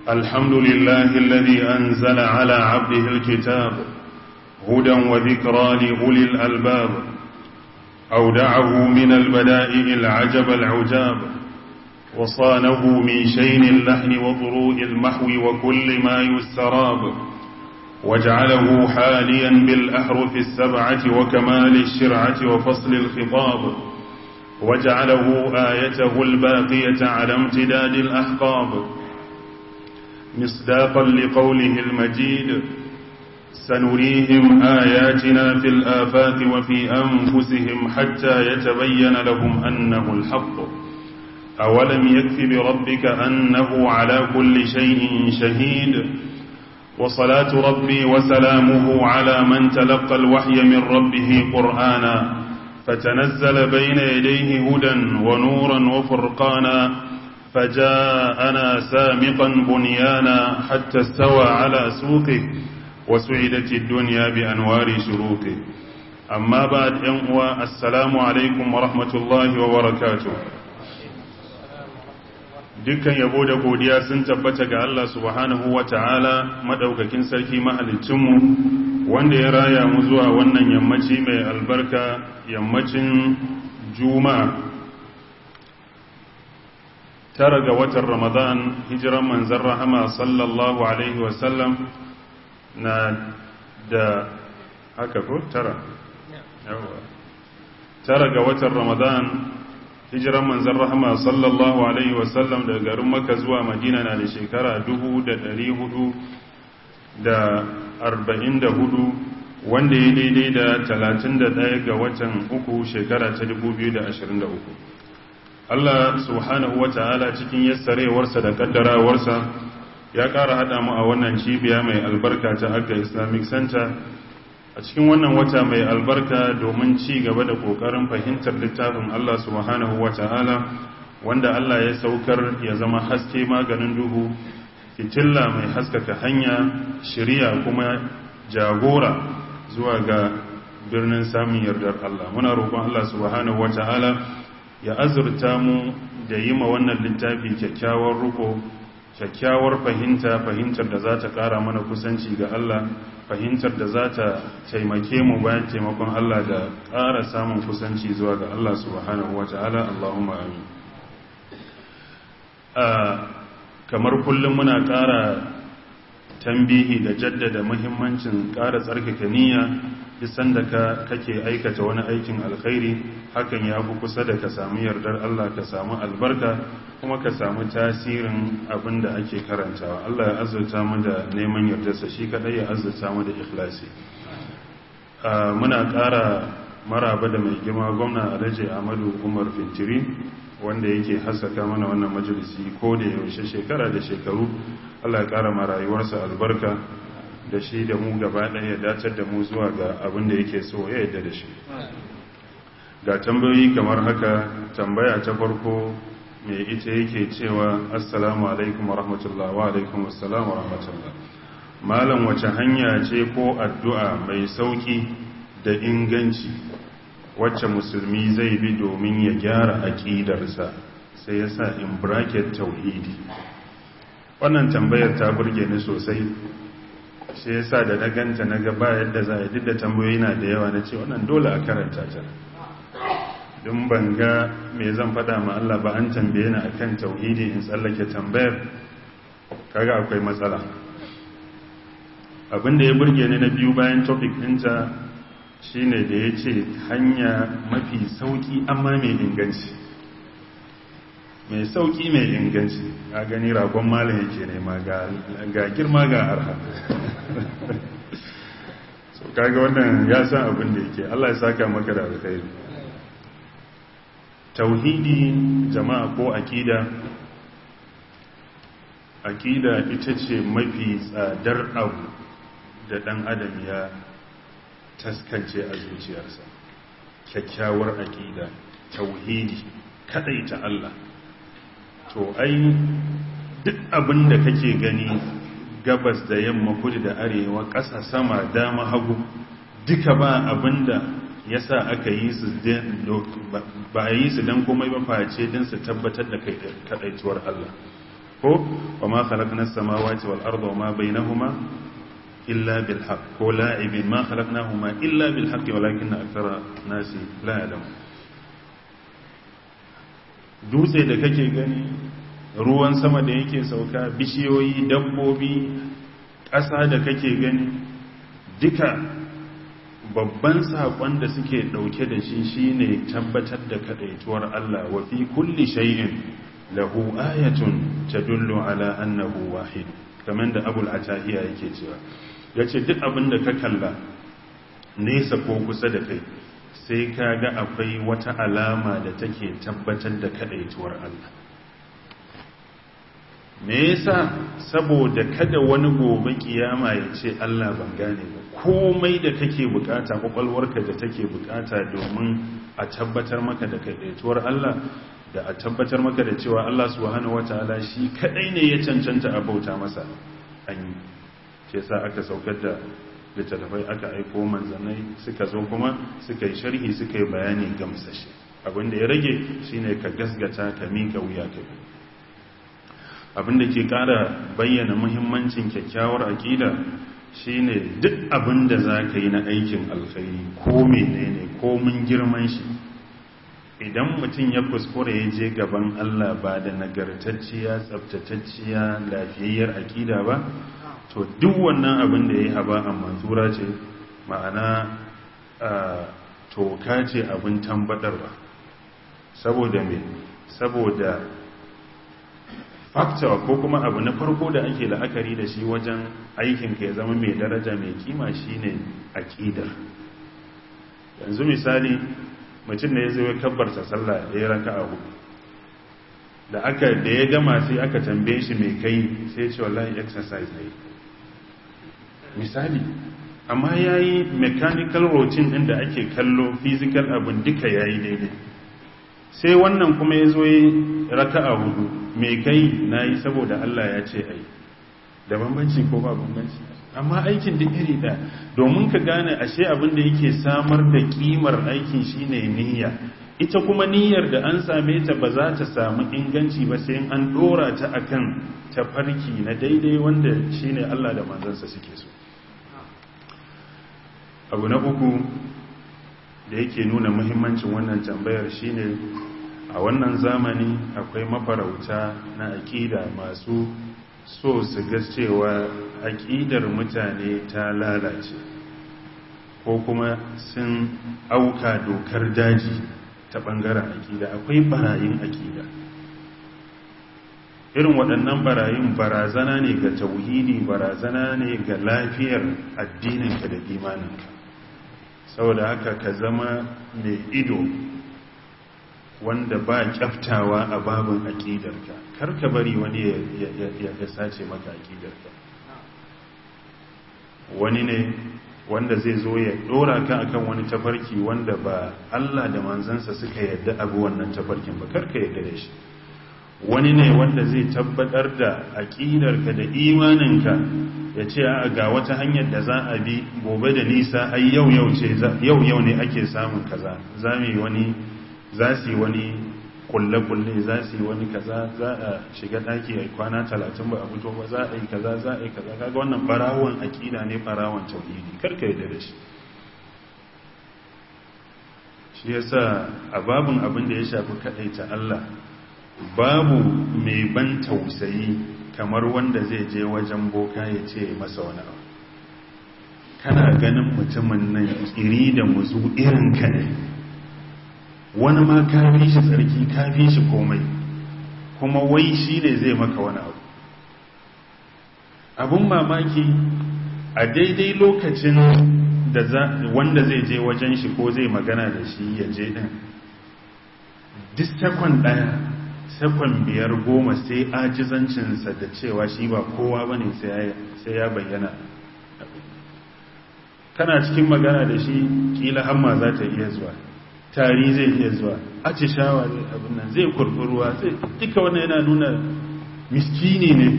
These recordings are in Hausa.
الحمد لله الذي أنزل على عبده الكتاب هدى وذكرى لأولي الألباب أودعه من البدائع العجب العجاب وصانه من شين اللحن وضروء المحو وكل ما يستراب وجعله حاليا بالأحرف السبعة وكمال الشرعة وفصل الخطاب وجعله آيته الباقية على امتداد الأحقاب مصداقا لقوله المجيد سنريهم آياتنا في الآفاق وفي أنفسهم حتى يتبين لهم أنه الحق أولم يكف بربك أنه على كل شيء شهيد وصلاة ربي وسلامه على من تلقى الوحي من ربه قرآنا فتنزل بين يديه هدى ونورا وفرقانا فجاءنا سامقا بنيانا حتى استوى على سوقه وسعدت الدنيا بأنوار شروقه أما بعد أنواء السلام عليكم ورحمة الله وبركاته dukkan yabo da godiya sun tabbata ga Allah subhanahu wa ta'ala madaukakin sarki mahalicinmu wanda ya raya mu zuwa wannan yammaci mai albarka yammacin juma'a tara ga watan ramadan hijiran manzan rahama sallallahu alaihi wasallam na da haka ko tara tara ga watan ramadan hijiran manzan rahama sallallahu alaihi wasallam daga garin maka zuwa madina na da shekara 444 wanda ya daidai da 31 ga watan uku shekara ta 2023 Allah subhanahu wa ta'ala cikin yassarewarsa da kaddarawarsa ya ƙara haɗa mu a wannan cibiya mai albarka ta Agga Islamic Center a cikin wannan wata mai albarka domin ci gaba da ƙoƙarin fahimtar littafin Allah subhanahu wa ta'ala wanda Allah ya saukar ya zama haske maganin duhu fitilla mai haskaka hanya shirya kuma jagora zuwa ga birnin samun yardar Allah muna roƙon Allah subhanahu wa ta'ala ya azurta mu da yi ma wannan littafi kyakkyawar ruko kyakkyawar fahimta fahimtar da za ta ƙara mana kusanci ga Allah fahimtar da za ta taimake mu bayan taimakon Allah da ƙara samun kusanci zuwa ga Allah subhanahu wa ta'ala Allahumma amin kamar kullum muna ƙara tambihi da jaddada muhimmancin ƙara tsarkake niyya bisan da ka kake aikata wani aikin alkhairi hakan ya fi kusa da ka samu yardar Allah ka samu albarka kuma ka samu tasirin abin da ake karantawa Allah ya azurta mu da neman yardarsa shi kadai ya azurta mu da ikhlasi muna ƙara maraba da mai girma gwamna Alhaji Ahmadu Umar Fintiri wanda yake haskaka mana wannan majalisi ko da yaushe shekara da shekaru Allah ya ƙara ma rayuwarsa albarka da shi da mu gaba ɗaya ya dacar da mu zuwa ga abin da yake so ya yadda da shi ga tambayoyi kamar haka tambaya ta farko mai ita yake cewa assalamu alaikum wa rahmatullah wa alaikum assalam wa rahmatullah malam wace hanya ce ko addu'a mai sauki da inganci wacce musulmi zai bi domin ya gyara aƙidarsa sai ya sa in bracket tauhidi wannan tambayar ta burge ni sosai shi yasa da na ganta na gaba yadda za a duk da tambayoyi na da yawa na ce wannan dole a karanta ta don ban ga me zan fada ma Allah ba an tambaye ni akan tauhidi in tsallake tambayar kaga akwai matsala abinda ya burge ni na biyu bayan topic ɗinta shine da ya ce hanya mafi sauki amma mai inganci mai sauki mai inganci a gani ragon malam yake nema ga girma ga arha so kaga wannan ya san abin da yake Allah ya saka maka da alkhairi tauhidi jama'a ko akida akida ita ce mafi tsadar abu da dan adam ya taskance a zuciyarsa kyakkyawar akida tauhidi ta Allah to ai duk abin da kake gani gabas da yamma kudu da arewa ƙasa sama dama hagu duka ba abin da ya sa aka yi su ba a yi su don komai ba face don su tabbatar da kaɗaituwar Allah ko wa ma khalaqna as-samawati wal arda wa ma bainahuma illa bil haqq ko la'ibin ma khalaqnahuma illa bil haqq walakinna akthara nasi la ya'lamun dutse da kake gani ruwan sama da yake sauka bishiyoyi dabbobi ƙasa da kake gani duka babban saƙon da suke ɗauke da shi shine tabbatar da kaɗaituwar Allah wa fi kulli shay'in lahu ayatun tadullu ala annahu wahid kamar da abul atahiya yake cewa yace duk abin da ka kalla nesa ko kusa da kai sai ka ga akwai wata alama da take tabbatar da kaɗaituwar Allah me yasa saboda kada wani gobe kiyama ya ce Allah ban gane ba komai da kake bukata kwakwalwarka da take bukata domin a tabbatar maka da kaidaituwar Allah da a tabbatar maka da cewa Allah subhanahu wataala shi kadai ne ya cancanta a bauta masa an yi shi yasa aka saukar da littattafai aka aiko manzanai suka zo kuma suka yi sharhi suka yi bayani gamsashe abinda ya rage shine ka gasgata ka mika wuya ka bi abinda ke kara bayyana muhimmancin kyakkyawar aƙida shine duk abinda za ka yi na aikin alkhairi ko menene ko mun girman shi idan mutum ya kuskure ya je gaban Allah ba da nagartacciya tsabtatacciya lafiyayyar aƙida ba to duk wannan abin da ya yi haba a mansura ce ma'ana toka ce abin tambadarwa saboda me saboda faktawa ko kuma abu na farko da ake la'akari da shi wajen aikinka ya zama mai daraja mai kima shine aƙidar yanzu misali mutum da ya zo ya kabbarta sallah ya raka a hudu da aka da ya gama sai aka tambaye shi mai kai sai ce wallahi exercise ne misali amma ya yi mechanical routine ɗin da ake kallo physical abin duka ya yi daidai sai wannan kuma ya zo ya raka a hudu mai kai na yi saboda Allah ya ce ai da bambanci ko ba bambanci amma aikin duk iri da domin ka gane ashe abin da yake samar da kimar aikin shine niyya ita kuma niyyar da an same ta ba za ta samu inganci ba sai an dora ta akan tafarki na daidai wanda shine Allah da manzansa suke so abu na uku da yake nuna muhimmancin wannan tambayar shine a wannan zamani akwai mafarauta na aƙida masu so su ga cewa aƙidar mutane ta lalace ko kuma sun auka dokar daji ta ɓangaren aƙida akwai barayin aƙida irin waɗannan barayin barazana ne ga tauhidi barazana ne ga lafiyar addininka da imaninka saboda haka ka zama mai ido wanda ba kyaftawa a babin aƙidarka karka bari wani ya sace maka aƙidarka wani ne wanda zai zo ya ɗora ka akan wani tafarki wanda ba Allah da manzansa suka yadda abu wannan tafarkin ba karka yadda da shi wani ne wanda zai tabbatar da aƙidarka da imaninka ya ce a ga wata hanyar da za a bi gobe da nisa ai yau yau ce yau yau ne ake samun kaza za mu yi wani za su yi wani kulle-kulle za su yi wani kaza za a shiga ɗaki a kwana talatin ba a fito ba za a yi kaza za a yi kaza kaga wannan barawon aƙida ne barawon tauhidi karka yi da shi shi yasa a babin abin da ya shafi kaɗaita Allah babu mai ban tausayi kamar wanda zai je wajen boka ya ce masa wani abu kana ganin mutumin nan iri da muzu irin ka ne wani ma kafi shi tsarki kafi shi komai kuma wai shi ne zai maka wani abu abun mamaki a daidai lokacin da wanda zai je wajen shi ko zai magana da shi ya je din duk sakon daya sakon biyar goma sai ajizancinsa da cewa shi ba kowa ba ne sai ya bayyana kana cikin magana da shi kila hamma za ta iya zuwa tari zai iya zuwa aci shawa zai abin nan zai kurkuruwa zai duka wannan yana nuna miskini ne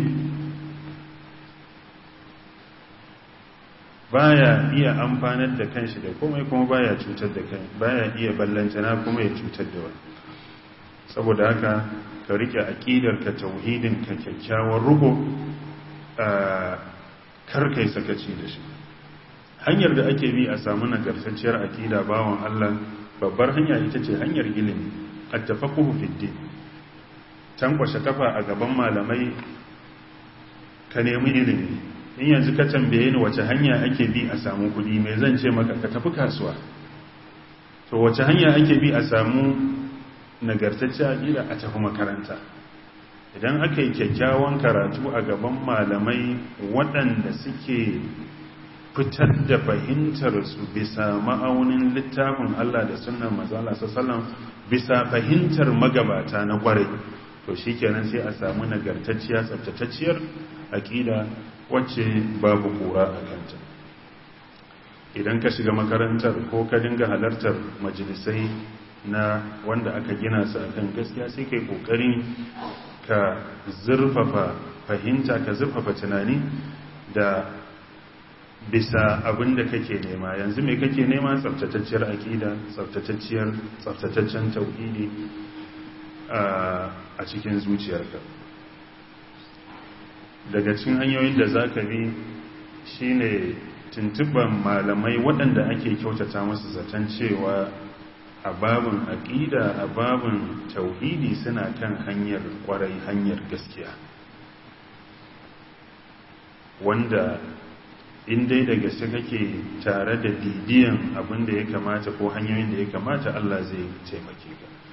baya iya amfanar da kanshi da komai kuma baya cutar da kai baya iya ballantana kuma ya cutar da wani saboda haka ka rike aqidarka tauhidinka kyakkyawar rugo kar kai sakaci da shi hanyar da ake bi a samu nagartacciyar aqida bawon Allah babbar hanya ita ce hanyar ilimi at-tafaqquhu fi din tankwashe kafa a gaban malamai ka nemi ilimi in yanzu ka tambaye ni wace hanya ake bi a samu kudi mai zan ce maka ka tafi kasuwa to wace hanya ake bi a samu nagartacce aƙida a tafi makaranta idan aka yi kyakkyawan karatu a gaban malamai waɗanda suke fitar da fahimtarsu bisa ma'aunin littafin Allah da sunan mazala sassalan bisa fahimtar magabata na ƙwarai to shi kenan sai a samu nagartacciya tsabtatacciyar aƙida wacce babu kura a kanta idan ka shiga makarantar ko ka dinga halartar majalisai na wanda aka gina su akan gaskiya sai kai kokarin ka zurfafa fahimta ka zurfafa tunani da bisa abin da kake nema yanzu mai kake nema tsaftatacciyar aƙida tsaftatacciyar tsaftataccen tauhidi a cikin zuciyarka daga cikin hanyoyin da za ka bi shine tuntuban malamai waɗanda ake kyautata masu zaton cewa a babin aƙida a babin tauhidi suna kan hanyar ƙwarai hanyar gaskiya wanda in dai da gaske kake tare da bibiyan abin da ya kamata ko hanyoyin da ya kamata Allah zai taimake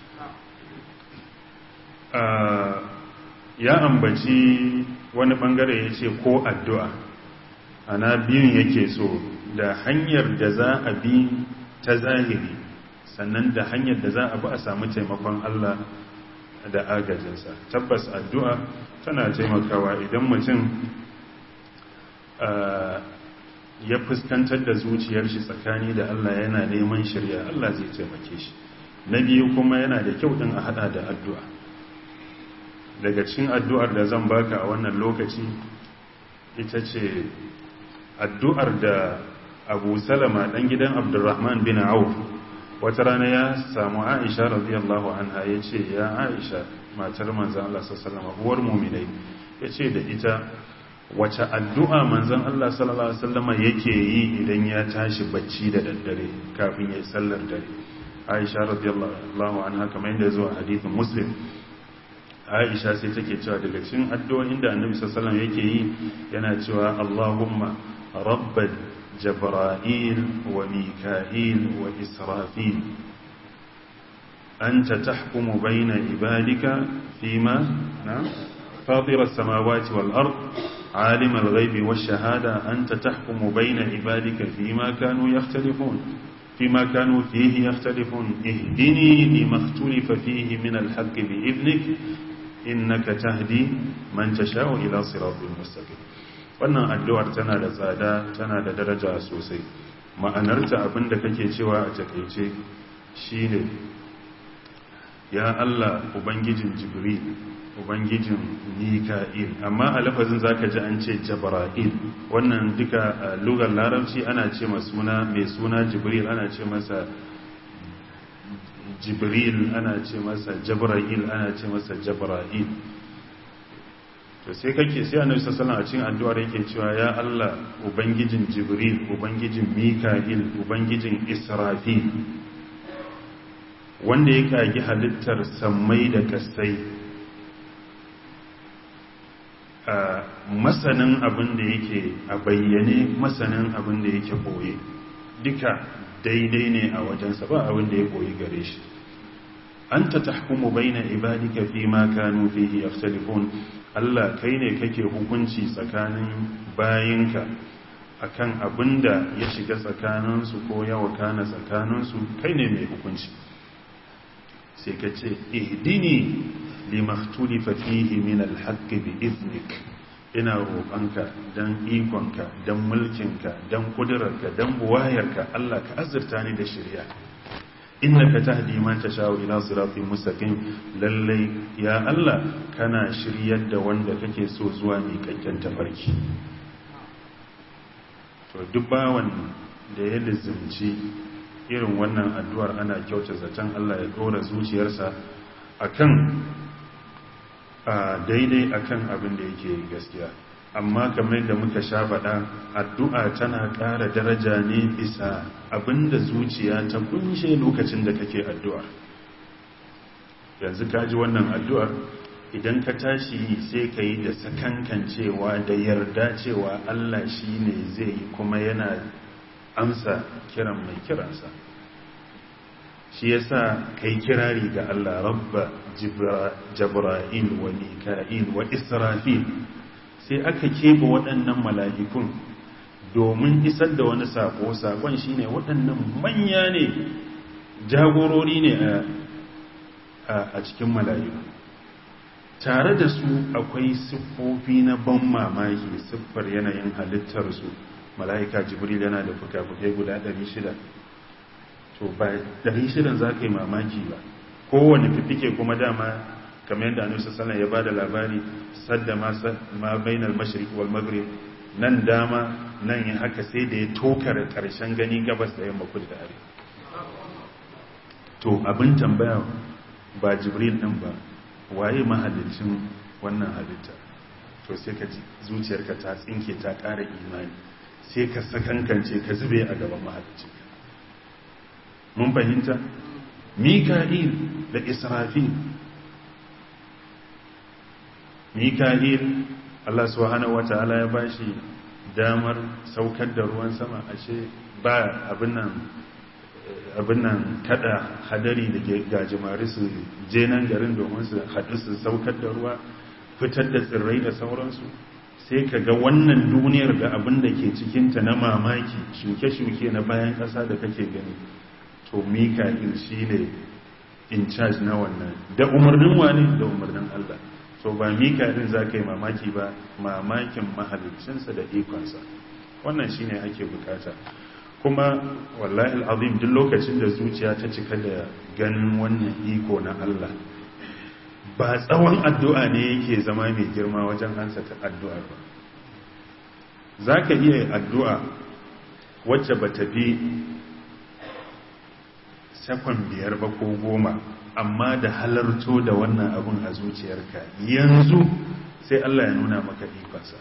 ka ya ambaci wani bangare ya ce ko addu'a ana biyun yake so da hanyar da za a bi ta zahiri sannan da hanyar da za a bi a samu taimakon Allah da agajinsa tabbas addu'a tana taimakawa idan mutum ya fuskantar da zuciyar shi tsakani da Allah yana neman shirya Allah zai taimake shi na biyu kuma yana da kyau din a hada da addu'a daga cikin addu'ar da zan baka a wannan lokaci ita ce addu'ar da abu salama ɗan gidan abdurrahman bin auf wata rana ya samu aisha radiyallahu anha ya ce ya aisha matar manzan Allah sallama uwar muminai ya ce da ita wace addu'a manzan Allah sallallahu Alaihi wasallama yake yi idan ya tashi bacci da daddare kafin ya yi sallar dare aisha radiyallahu anha kamar yadda zuwa hadithin muslim aisha sai take cewa daga cikin addu'o'in da annabi sallallahu alaihi yake yi yana cewa Allahumma rabbal jibril wa mika'il wa israfil anta tahkumu bayna ibadika fima na fatir as-samawati wal ard عالم الغيب والشهادة أنت تحكم بين عبادك فيما كانوا يختلفون فيما كانوا فيه يختلفون اهدني لما اختلف فيه من الحق بإذنك innaka tahdi man tasha'u ila siratal mustaqim wannan addu'ar tana da tsada tana da daraja sosai ma'anarta abinda kake cewa a takeice shine ya Allah ubangijin jibril ubangijin mika'il amma a lafazin zaka ji an ce jabra'il wannan duka lugar larabci ana ce suna mai suna jibril ana ce masa jibril ana ce masa jabra'il ana ce masa jabra'il to sai kake sai annabi sallallahu alaihi wasallam a cikin addu'ar yake cewa ya Allah ubangijin jibril ubangijin mika'il ubangijin israfil wanda ya kagi halittar sammai da kasai a masanin abin da yake a bayyane masanin abin da yake boye duka daidai ne a wajensa ba abin da ya koyi gare shi an ta tahkumu baina ibadika fi ma kanu fihi yakhtalifun Allah kai ne kake hukunci tsakanin bayinka akan abinda ya shiga tsakaninsu ko ya wakana tsakaninsu kai ne mai hukunci sai ka ce ihdini limaktulifa fihi min alhaqqi bi iznik ina roƙonka don ikonka don mulkinka don ƙudurarka don buwayarka Allah ka azurta ni da shirya innaka tahdi man tashau ila siratin mustaqim lallai ya Allah kana shiryar da wanda kake so zuwa mai kakken tafarki to duk bawan da ya lizimci irin wannan addu'ar ana kyauta zaton Allah ya dora zuciyarsa akan a daidai akan abin da yake gaskiya amma kamar da muka sha faɗa addu'a tana ƙara daraja ne bisa abin da zuciya ta kunshe lokacin da kake addu'a yanzu ka ji wannan addu'ar idan ka tashi sai ka yi da sakankan cewa da yarda cewa Allah shi ne zai yi kuma yana amsa kiran mai kiransa shi yasa kai kirari ga Allah rabba jibra'il wa mika'il wa israfil sai aka keɓe waɗannan mala'ikun domin isar da wani sako sakon shine waɗannan manya ne jagorori ne a cikin mala'iku tare da su akwai siffofi na ban mamaki siffar yanayin halittarsu mala'ika jibril yana da fuka-fukai guda 600 to ba 600 za ka yi mamaki ba kowane fifike kuma dama kamar yadda annabi sallallahu ya bada labari sadda ma bainal mashriq wal maghrib nan dama nan ya haka sai da ya tokar karshen gani gabas da yamma kudu da arewa to abin tambaya ba jibril din ba waye mahallicin wannan halitta to sai ka ji zuciyarka ta tsinke ta ƙara imani sai ka sakankance ka zube a gaban mahallicin mun fahimta mika'il da israfil mika'il Allah subhanahu wata'ala ya bashi damar saukar da ruwan sama ashe ba abin nan abin nan kada hadari da gajimari su je nan garin domin su haɗu su saukar da ruwa fitar da tsirrai da sauransu sai ka ga wannan duniyar da abin da ke cikinta na mamaki shuke-shuke na bayan ƙasa da kake gani to mika'il shi ne in charge na wannan da umarnin wani da umarnin Allah so ba mika'il za ka yi mamaki ba mamakin mahalicinsa da ikonsa wannan shi ne ake bukata kuma wallahi al'azim duk lokacin da zuciya ta cika da ganin wannan iko na Allah ba tsawon addu'a ne yake zama mai girma wajen hansa ta addu'a ba za ka iya addu'a wacce ba ta fi sakon biyar ba ko goma amma da halarto da wannan abin a zuciyarka yanzu sai Allah ya nuna maka ikonsa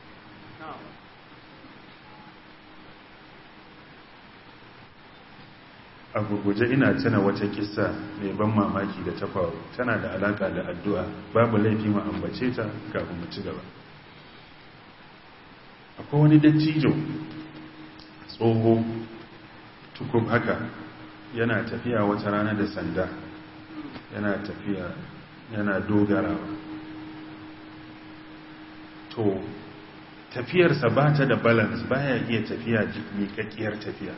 a gurguje ina tuna wata kissa mai ban mamaki da ta faru tana da alaka da addu'a babu laifi mu ambace ta kafin mu ci gaba akwai wani dattijo tsoho tukub haka yana tafiya wata rana da sanda yana tafiya yana dogarawa to tafiyarsa ba ta da balance baya iya tafiya miƙaƙƙiyar tafiya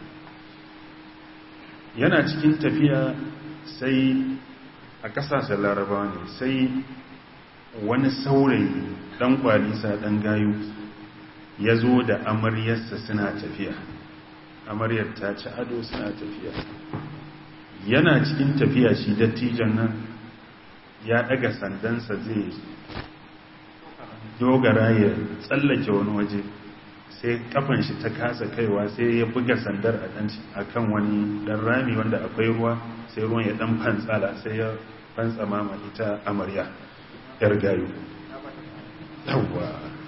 yana cikin tafiya sai a ƙasashen larabawa ne sai wani saurayi ɗan kwalisa ɗan gayu ya zo da amaryarsa suna tafiya amaryar ta ci ado suna tafiya yana cikin tafiya shi dattijan nan ya ɗaga sandansa zai dogara ya tsallake wani waje sai kafan shi ta kasa kaiwa sai ya buga sandar a kan wani dan rami wanda akwai ruwa sai ruwan ya dan fantsala sai ya fantsama ma ita amarya yar gayu yawwa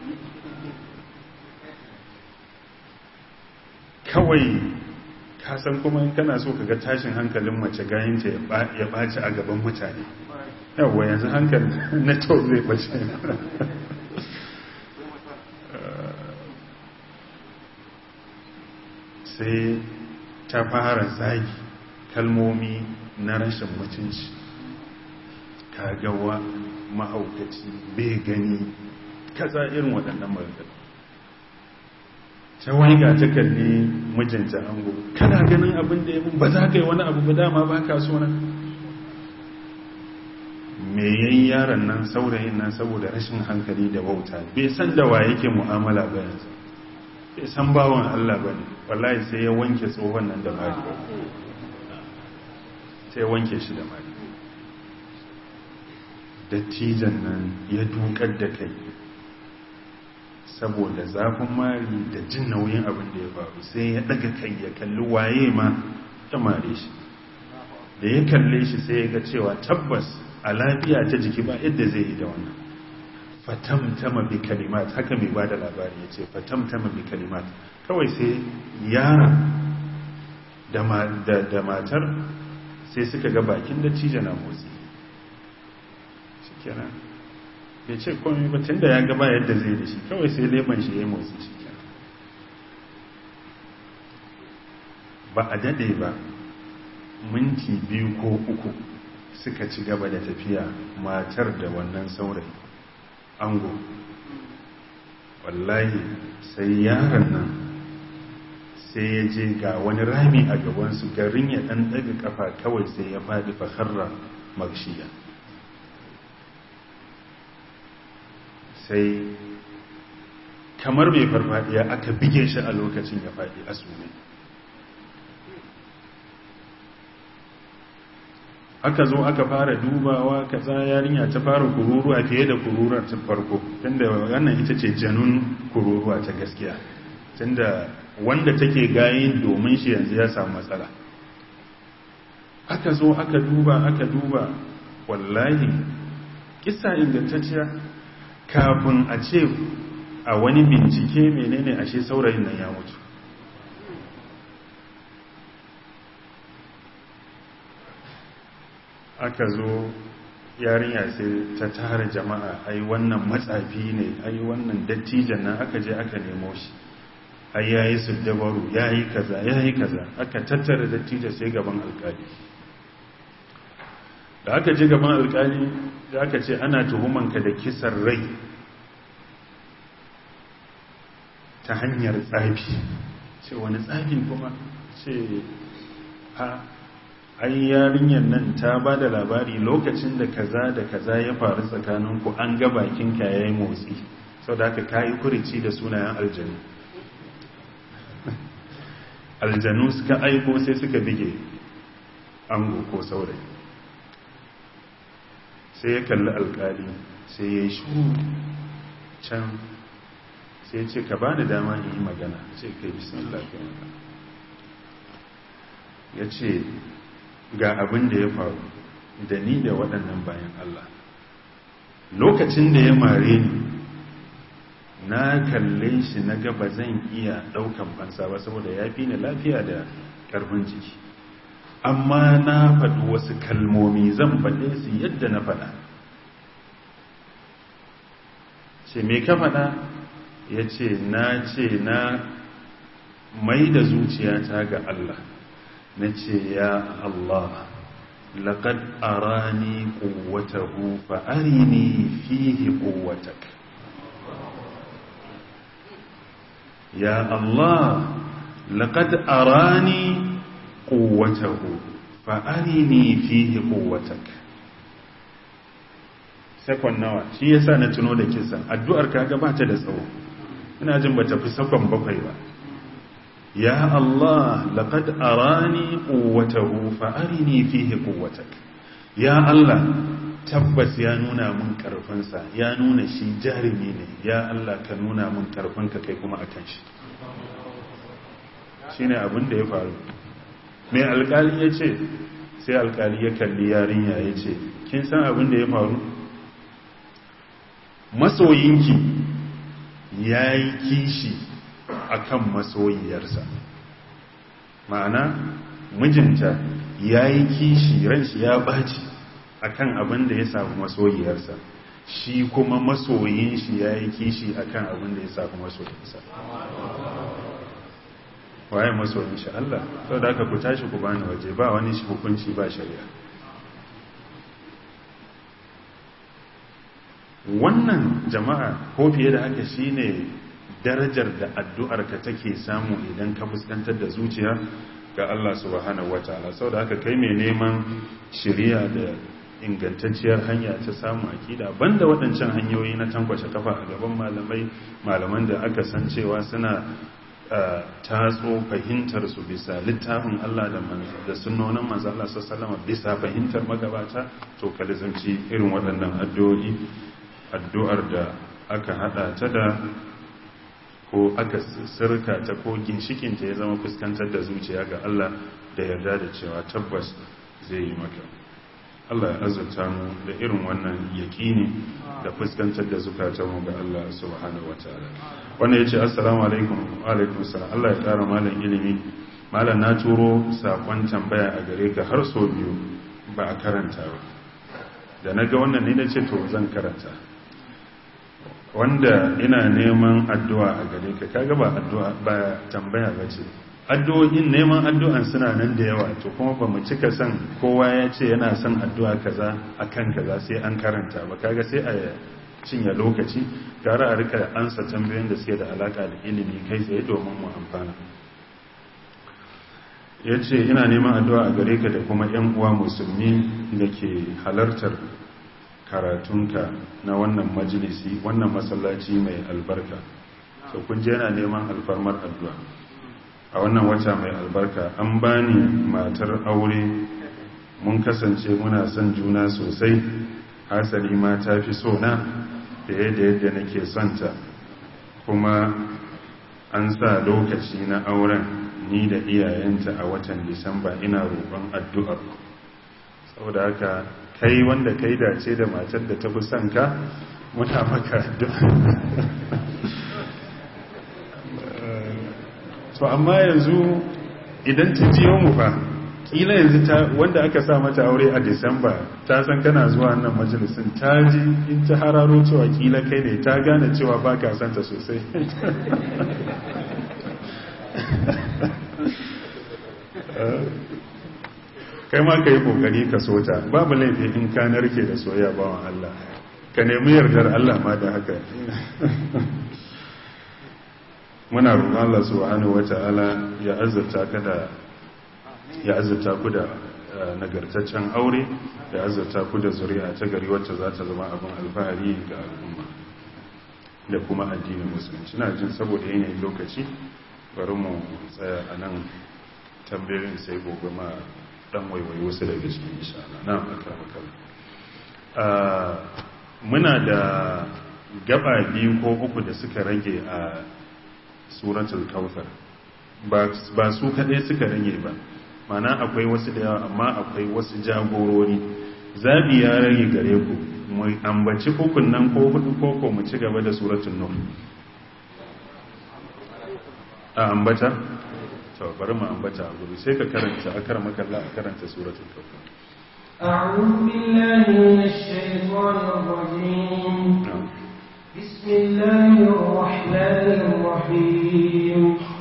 kawai kasan kuma in kana so kaga tashin hankalin mace gayinta ya ɓaci a gaban mutane yawwa yanzu hankali na to zai ɓace sai ta fara zagi kalmomi na rashin mutunci kagawa mahaukaci bai gani kaza irin waɗannan magana ta waiga ta kalli mijinta ango kana ganin abin da ya mun ba za ka yi wani abu ba dama ba ka so na me yayin yaron nan saurayin nan saboda rashin hankali da wauta bai san da wa yake mu'amala ba yanzu bai san bawan Allah ba ne wallahi sai ya wanke tsohon nan da mari sai ya wanke shi da mari dattijan nan ya dukar da kai saboda zafin mari da jin nauyin abin da ya faru sai ya daga kai ya kalli waye ma ya mare shi da ya kalle shi sai ya ga cewa tabbas a lafiya ta jiki ba yadda zai yi da wannan fatamtama bi kalimat haka mai bada labari ya ce fatamtama bi kalimat kawai sai yara da matar sai suka ga bakin da cija na motsi shi kenan ya ce komai ba tun da ya gaba yadda zai da shi kawai sai leban shi ya yi motsi shi kenan ba a dade ba minti biyu ko uku suka ci gaba da tafiya matar da wannan saurayi ango wallahi sai yaron nan sai ya je ga wani rami a gabansu garin ya ɗan ɗaga ƙafa kawai sai ya faɗi faharra makshiya sai kamar mai farfadiya aka bige shi a lokacin ya faɗi a sume aka zo aka fara dubawa kaza yarinya ta fara kururuwa fiye da kururuwa ta farko tunda wannan ita ce janun kururuwa ta gaskiya tunda wanda take gayin domin shi yanzu ya samu matsala aka zo aka duba aka duba wallahi kisa ingantacciya kafin a ce a wani bincike menene ashe saurayin nan ya mutu aka zo yarinya sai ta tara jama'a ai wannan matsafi ne ai wannan dattijan nan aka je aka nemo shi ai yayi su dabaru yayi kaza yayi kaza aka tattara dattijan sai gaban alkali da aka je gaban alkali da aka ce ana tuhumanka da kisan rai ta hanyar tsafi ce wani tsafin kuma ce a ai yarinyar nan ta ba da labari lokacin da kaza da kaza ya faru tsakaninku an ga bakinka ya yi motsi sau da aka kayi kurici da sunayen aljanu aljanu suka aiko sai suka bige ango ko saurayi sai ya kalli alkali sai ya yi shuru can sai ce ka ba da dama in yi magana ce kai bismillah ka ya ce ga abin da ya faru da ni da waɗannan bayan Allah lokacin da ya mare ni na kalle shi na gaba zan iya ɗaukan fansa ba saboda ya fi ni lafiya da ƙarfin jiki amma na faɗi wasu kalmomi zan faɗe su yadda na faɗa ce me ka faɗa ya ce na ce na mai da zuciyata ga Allah na ce ya Allah laƙad arani ƙuwatahu fa'arini fihi ƙuwatak ya Allah laƙad arani ƙuwatahu fa'arini fihi ƙuwatak sakon nawa shi yasa na tuno da kisan addu'ar kaga ba ta da tsawo ina jin ba ta fi sakon bakwai ba ya Allah laqad arani quwwatahu fa arini fihi quwwatak ya Allah tabbas ya nuna mun karfinsa ya nuna shi jarumi ne ya Allah ka nuna mun karfinka kai kuma akan shi shine abin da ya faru mai alkali ya ce sai alkali ya kalli yarinya ya ce kin san abin da ya faru masoyinki ya yi kishi akan masoyiyarsa ma'ana mijinta ya yi kishi ranshi ya ɓaci akan abin da ya samu masoyiyarsa shi kuma masoyin shi ya yi kishi akan abin da ya samu masoyinsa waye masoyin shi Allah sau da aka ku tashi ku bani waje ba wani shi hukunci ba shari'a wannan jama'a ko fiye da haka shine darajar da addu'arka take samu idan ka fuskantar da zuciya ga Allah subhanahu wataala saboda haka kai mai neman shiriya da ingantacciyar hanya ta samu akida banda waɗancan hanyoyi na tankwace kafa a gaban malamai malaman da aka san cewa suna tatso fahimtar su bisa littafin Allah da da sunnonin manzo Allah sallallahu bisa fahimtar magabata to kalizanci irin waɗannan addu'o'i addu'ar da aka hada ta da ko aka sirka ta ko ginshikinta ya zama fuskantar da zuciya ga Allah da yarda da cewa tabbas zai yi maka Allah ya azurta mu da irin wannan yaƙini da fuskantar da zukatanmu ga Allah subhanahu wataala wannan yace assalamu alaikum wa alaikum assalam Allah ya ƙara malam ilimi malam na turo sakon tambaya a gare ka har so biyu ba a karanta ba da na ga wannan ne na ce to zan karanta wanda ina neman addu'a a gare ka kaga ba addu'a ba tambaya ba ce addu'o'in neman addu'an suna nan da yawa to kuma ba mu cika son kowa ya ce yana son addu'a kaza akan kaza sai an karanta ba kaga sai a cinye lokaci gara a rika ansa tambayoyin da suke da alaka da ilimi kai tsaye domin mu amfana ya ce ina neman addu'a a gare ka da kuma ‘yan uwa musulmi da ke halartar karatunka na wannan majalisi wannan masallaci mai albarka so kun je yana neman alfarmar addu'a a wannan wata mai albarka an bani matar aure mun kasance muna son juna sosai hasali ma ta fi so na da yadda yadda nake sonta kuma an sa lokaci na auren ni da iyayenta a watan disamba ina roƙon addu'ar saboda haka kai wanda kai dace da matar da ta fi son ka muna maka addu'a to amma yanzu idan ta jiyo mu fa kila yanzu ta wanda aka sa mata aure a disamba ta san kana zuwa nan majalisun ta ji in ta hararo cewa kila kai ne ta gane cewa ba ka santa sosai kai ma ka yi kokari ka so ta babu laifi in ka narke da soyayya bawan Allah ka nemi yardar Allah ma da haka muna roƙon Allah subhanahu wata'ala ya azurta ka da ya azurta ku da nagartaccen aure ya azurta ku da zuri'a ta gari wacce za ta zama abin alfahari ga al'umma da kuma addinin musulunci na jin saboda yanayin lokaci bari mu tsaya a nan tambayoyin sai gobe ma dan waiwai wasu daga cikin insha Allah na akramakallah muna da gaba biyu ko uku da suka rage a suratul kautsar ba su kadai suka rage ba mana akwai wasu da yawa amma akwai wasu jagorori zabi ya rage gare ku mu ambaci ukun nan ko hudu ko ko mu ci gaba da suratul nur a ambata to bari mu ambata a guri sai ka karanta akar makalla a karanta suratul kautsar أعوذ بالله من الشيطان الرجيم بسم الله الرحمن الرحيم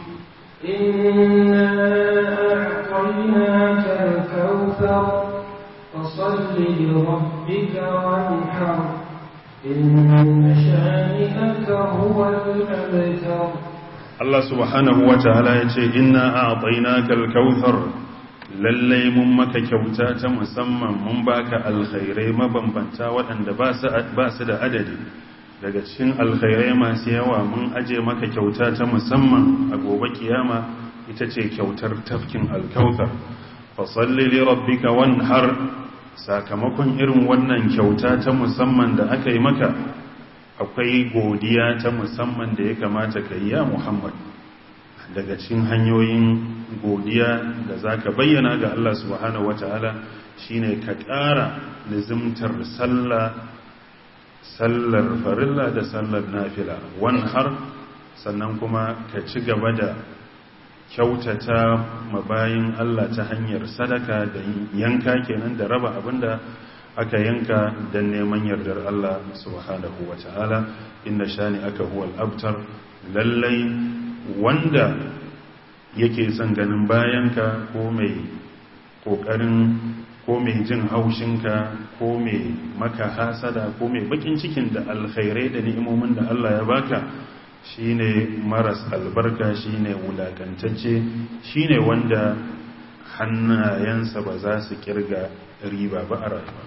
إنا أعطيناك الكوثر فصل لربك وانحر إن شانئك هو الأبتر Allah subhanahu wa ta'ala ya ce, Inna a ƙainakal kauthar lallai mun maka kyauta ta musamman mun baka alkhairai mabambanta waɗanda ba su da adadi daga cikin alkhairai masu yawa mun aje maka kyauta ta musamman a gobe kiyama ita ce kyautar tafkin alkautar fasalli li rabbika wanhar sakamakon irin wannan kyauta ta musamman da aka yi maka akwai godiya ta musamman da ya kamata ka yi ya muhammad daga cikin hanyoyin godiya da za ka bayyana ga Allah subhanahu wata'ala shine ka ƙara nizimtar sallah sallar farilla da sallar nafila wani har sannan kuma ka ci gaba da kyautata mabayin Allah ta hanyar sadaka da yanka kenan da raba abinda aka yanka don neman yardar Allah subhanahu wa ta'ala inda shani aka huwal abtar lallai wanda yake son ganin bayanka ko mai kokarin ko mai jin haushinka ko mai maka hasada ko mai bakin cikin da alkhairai da ni'imomin da Allah ya baka shine maras albarka shine wulakantacce shine wanda hannayensa ba za su kirga riba ba a rayuwa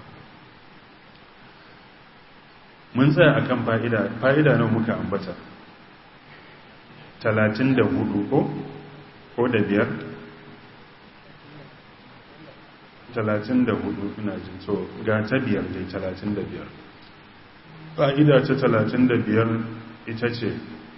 mun tsaya akan fa'ida fa'ida nan muka ambata 34 ko ko da biyar 34 ina jin so ga ta biyar dai 35 fa'ida ta 35 ita ce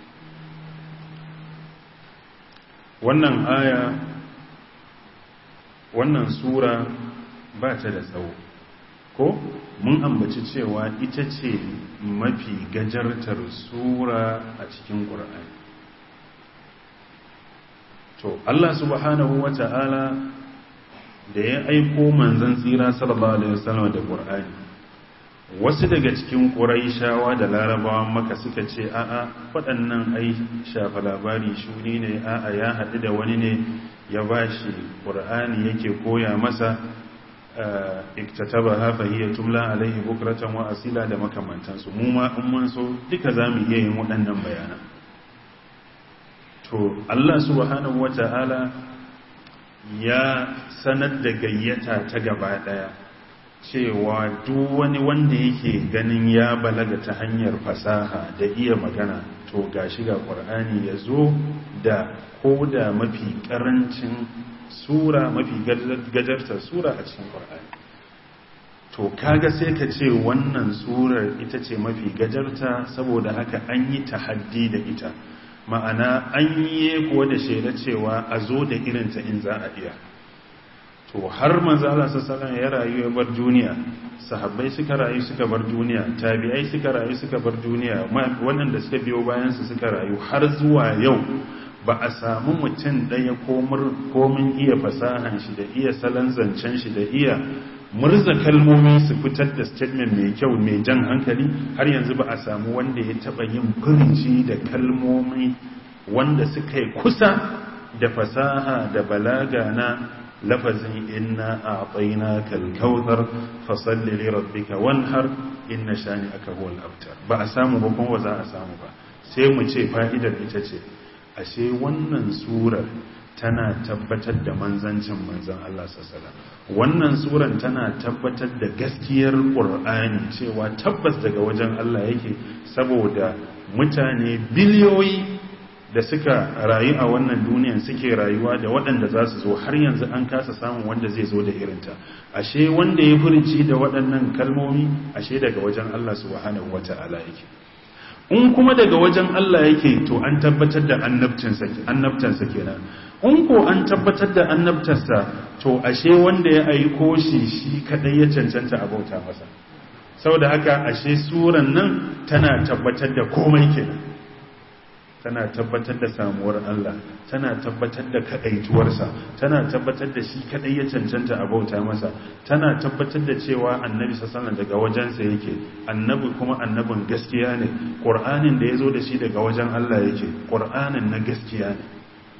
wannan aya wannan sura ba ta da tsawo ko mun ambaci cewa ita ce mafi gajartar sura a cikin ƙur'ani to Allah subhanahu wa ta'ala da ya aiko manzan tsira sallallahu alaihi wasallam da ƙur'ani wasu daga cikin ƙuraishawa da larabawan maka suka ce a'a waɗannan ai shafa labari shuni ne a'a ya haɗu da wani ne ya ba shi ƙur'ani yake koya masa iktataba hafa hiya tumla alaihi bukratan wa asila da makamantansu mu ma in mun so duka zamu iya yin waɗannan bayanan to Allah subhanahu wata'ala ya sanar da gayyata ta gaba daya cewa duk wani wanda yake ganin ya balaga ta hanyar fasaha da iya magana to gashi ga Qur'ani yazo da koda mafi karancin sura mafi gajartar sura a cikin Qur'ani to kaga sai ka ce wannan surar ita ce mafi gajarta saboda haka an yi tahaddi da ita ma'ana an yi kuwa da shaida cewa a zo da irinta in za a iya to har manzala sassalan ya rayu ya bar duniya sahabbai suka rayu suka bar duniya tabi'ai suka rayu suka bar duniya waɗanda suka biyo bayansu suka rayu har zuwa yau ba a samu mutum ɗaya komin iya fasahan shi da iya salon zancen shi da iya murza kalmomi su fitar da statement mai kyau mai jan hankali har yanzu ba a samu wanda ya taba yin furici da kalmomi wanda suka yi kusa da fasaha da balaga na lafazin inna a tsayina kalkautar fasalli lirabbika wanhar inna shani aka huwal abtar ba a samu ba kuma za a samu ba sai mu ce fa'idar ita ce ashe wannan surar tana tabbatar da manzancin manzan Allah sassala wannan suran tana tabbatar da gaskiyar ƙur'ani cewa tabbas daga wajen Allah yake saboda mutane biliyoyi da suka rayu a wannan duniyan suke rayuwa da waɗanda za su zo har yanzu an kasa samun wanda zai zo da irinta ashe wanda ya furci da waɗannan kalmomi ashe daga wajen Allah subhanahu wata'ala yake in kuma daga wajen Allah yake to an tabbatar da annabtansa kenan in ko an tabbatar da annabtarsa to ashe wanda ya aiko shi shi kadai ya cancanta a bauta masa saboda haka ashe suran nan tana tabbatar da komai kenan tana tabbatar da samuwar Allah tana tabbatar da kadaituwarsa tana tabbatar da shi kadai ya cancanta a bauta masa tana tabbatar da cewa annabi sallallahu daga wajensa yake annabi kuma annabin gaskiya ne qur'anin da yazo da shi daga wajen Allah yake qur'anin na gaskiya ne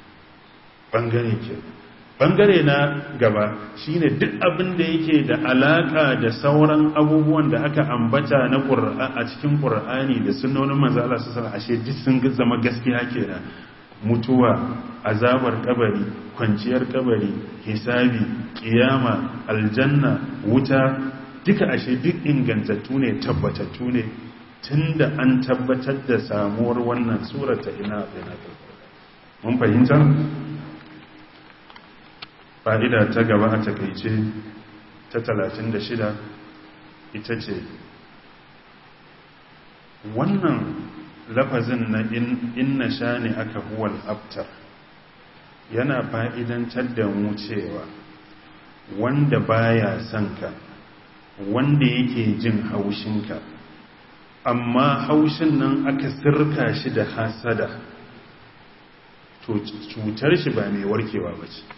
bangare ke bangare na gaba shine duk abin da yake da alaka da sauran abubuwan da aka ambata na qur'ani a cikin qur'ani da sunnonin manzo Allah sallallahu alaihi wasallam ashe duk sun zama gaskiya kenan mutuwa azabar kabari kwanciyar kabari hisabi kiyama aljanna wuta duka ashe duk ingantattu ne tabbatattu ne tunda an tabbatar da samuwar wannan surata ina ina mun fahimta fa'ida ta gaba a takaice ta 36 ita ce wannan lafazin na inna sha ne aka huwal abtar yana fa'idantar da mu cewa wanda baya son ka wanda yake jin haushinka amma haushin nan aka sirka shi da hasada to cutar shi ba mai warkewa ba ce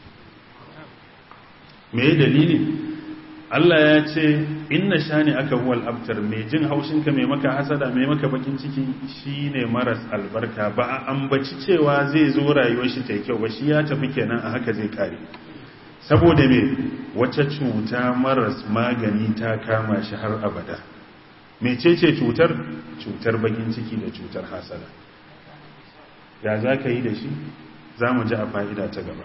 me dalili Allah ya ce inna shani aka huwal abtar mai jin haushinka mai maka hasada mai maka bakin ciki shine maras albarka ba a ambaci cewa zai zo rayuwar shi ta kyau ba shi ya tafi kenan a haka zai kare saboda me wata cuta maras magani ta kama shi har abada mecece cutar cutar bakin ciki da cutar hasada ya za ka yi da shi za mu ji a fa'ida ta gaba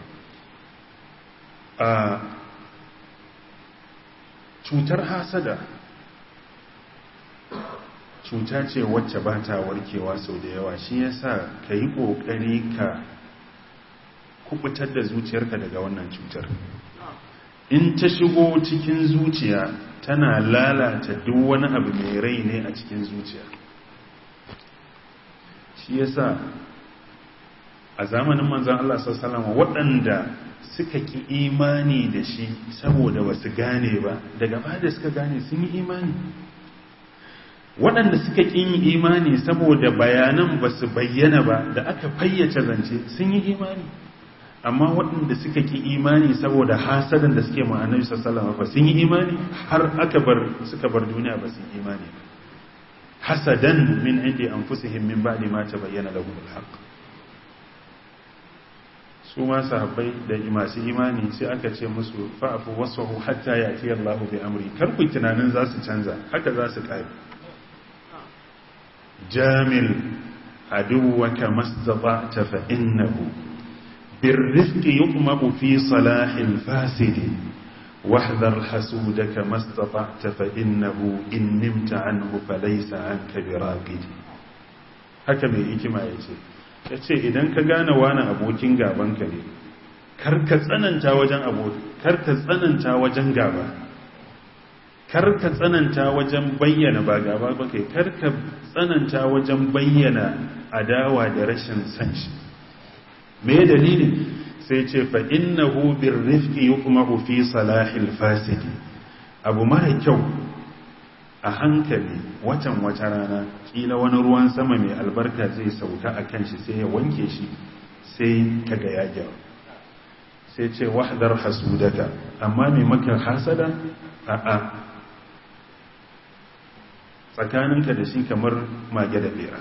cutar hasada cuta ce wacce ba ta warkewa sau da yawa shi yasa ka yi ƙoƙari ka kubutar da zuciyarka daga wannan cutar in ta shigo cikin zuciya tana lalata duk wani abu mai rai ne a cikin zuciya shi yasa a zamanin manzan Allah sallama waɗanda suka ki imani da shi saboda ba su gane ba daga ba da suka gane sun yi imani waɗanda suka ƙi yin imani saboda bayanan ba su bayyana ba da aka fayyace zance sun yi imani amma waɗanda suka ƙi imani saboda hasadan da suke ma'anar sallama ba sun yi imani har aka bar suka bar duniya ba su yi imani ba hasadan min indi anfusihim min ba'di ma tabayyana lahum al-haqq su ma sahabbai da masu imani sai aka ce musu fa'afu wasfahu hatta yati Allahu bi amri kar ku tunanin za su canza haka za su kai jamil aduwaka mastata'ta fa innahu birrifqi yuqmabu fi salahil fasidi واحذر حسودك ما استطعت فإنه إن نمت عنه فليس عنك براقد haka mai hikima ya ce ya ce idan ka gane wani abokin gabanka ne karka tsananta wajen aboki karka tsananta wajen gaba karka tsananta wajen bayyana ba gaba ba kai karka tsananta wajen bayyana adawa da rashin san shi me dalili sai ce fa innahu birrifqi yuqmahu fi salahil fasidi abu mara kyau a hankali watan wata rana kila wani ruwan sama mai albarka zai sauka a kan shi sai ya wanke shi sai kaga ya gyara sai ce wahdar hasudaka amma mai maka hasada a'a tsakaninka da shi kamar mage da bera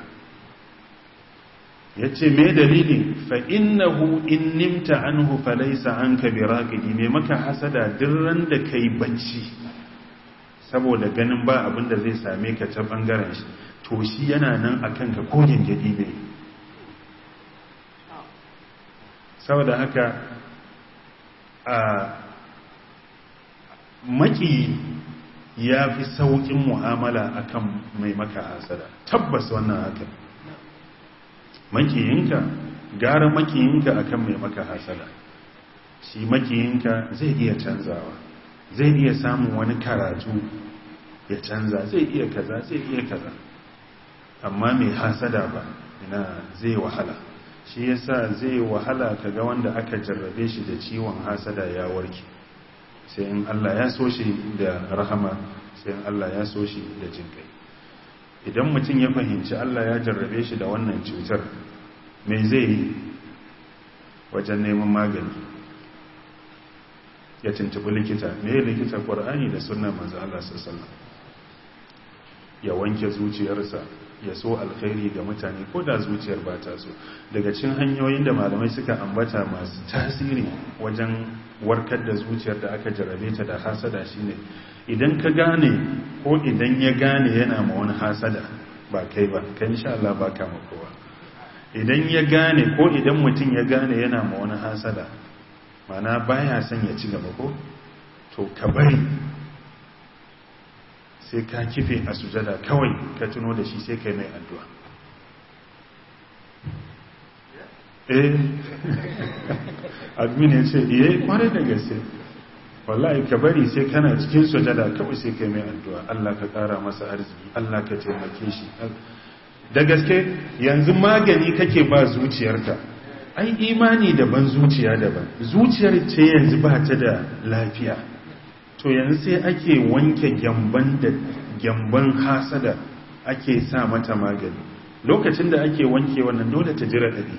ya ce mai dalili fa innahu in nimta anhu falaisa an ka biraqidi mai maka hasada dirran da kai bacci saboda ganin ba abin da zai same ka ta bangaren shi to shi yana nan a kanka ko gingidi ne saboda haka a maki ya fi sauƙin mu'amala akan mai maka hasada tabbas wannan haka makiyinka gara makiyinka akan mai maka hasada shi makiyinka zai iya canzawa zai iya samun wani karatu ya canza zai iya kaza zai iya kaza amma mai hasada ba ina zai wahala shi yasa zai wahala kaga wanda aka jarrabe shi da ciwon hasada ya warke sai in Allah ya so shi da rahama sai in Allah ya so shi da jinkai idan mutum ya fahimci Allah ya jarrabe shi da wannan cutar mai zai yi wajen neman magani ya tuntubi likita me likita ƙwar'ani da sunan manzo Allah sallallahu ya wanke zuciyarsa ya so alkhairi ga mutane ko da zuciyar ba ta so daga cikin hanyoyin da malamai suka ambata masu tasiri wajen warkar da zuciyar da aka jarabe ta da hasada shine idan ka gane ko idan ya gane yana ma wani hasada ba kai ba kai insha Allah ba ka kowa idan ya gane ko idan mutum ya gane yana ma wani hasada mana baya son ya ci gaba ko to ka bari sai ka kife a sujada kawai ka tuno da shi sai kai mai addu'a eh admin ya ce iya kwarai da gaske wallahi ka bari sai kana cikin sujada kawai sai kai mai addu'a Allah ka kara masa arziki Allah ka taimake shi da gaske yanzu magani kake ba zuciyarka ai imani daban zuciya daban zuciyar ce yanzu ba ta da lafiya to yanzu sai ake wanke gyamban da gyamban hasada ake sa mata magani lokacin da ake wanke wannan dole ta jira ɗari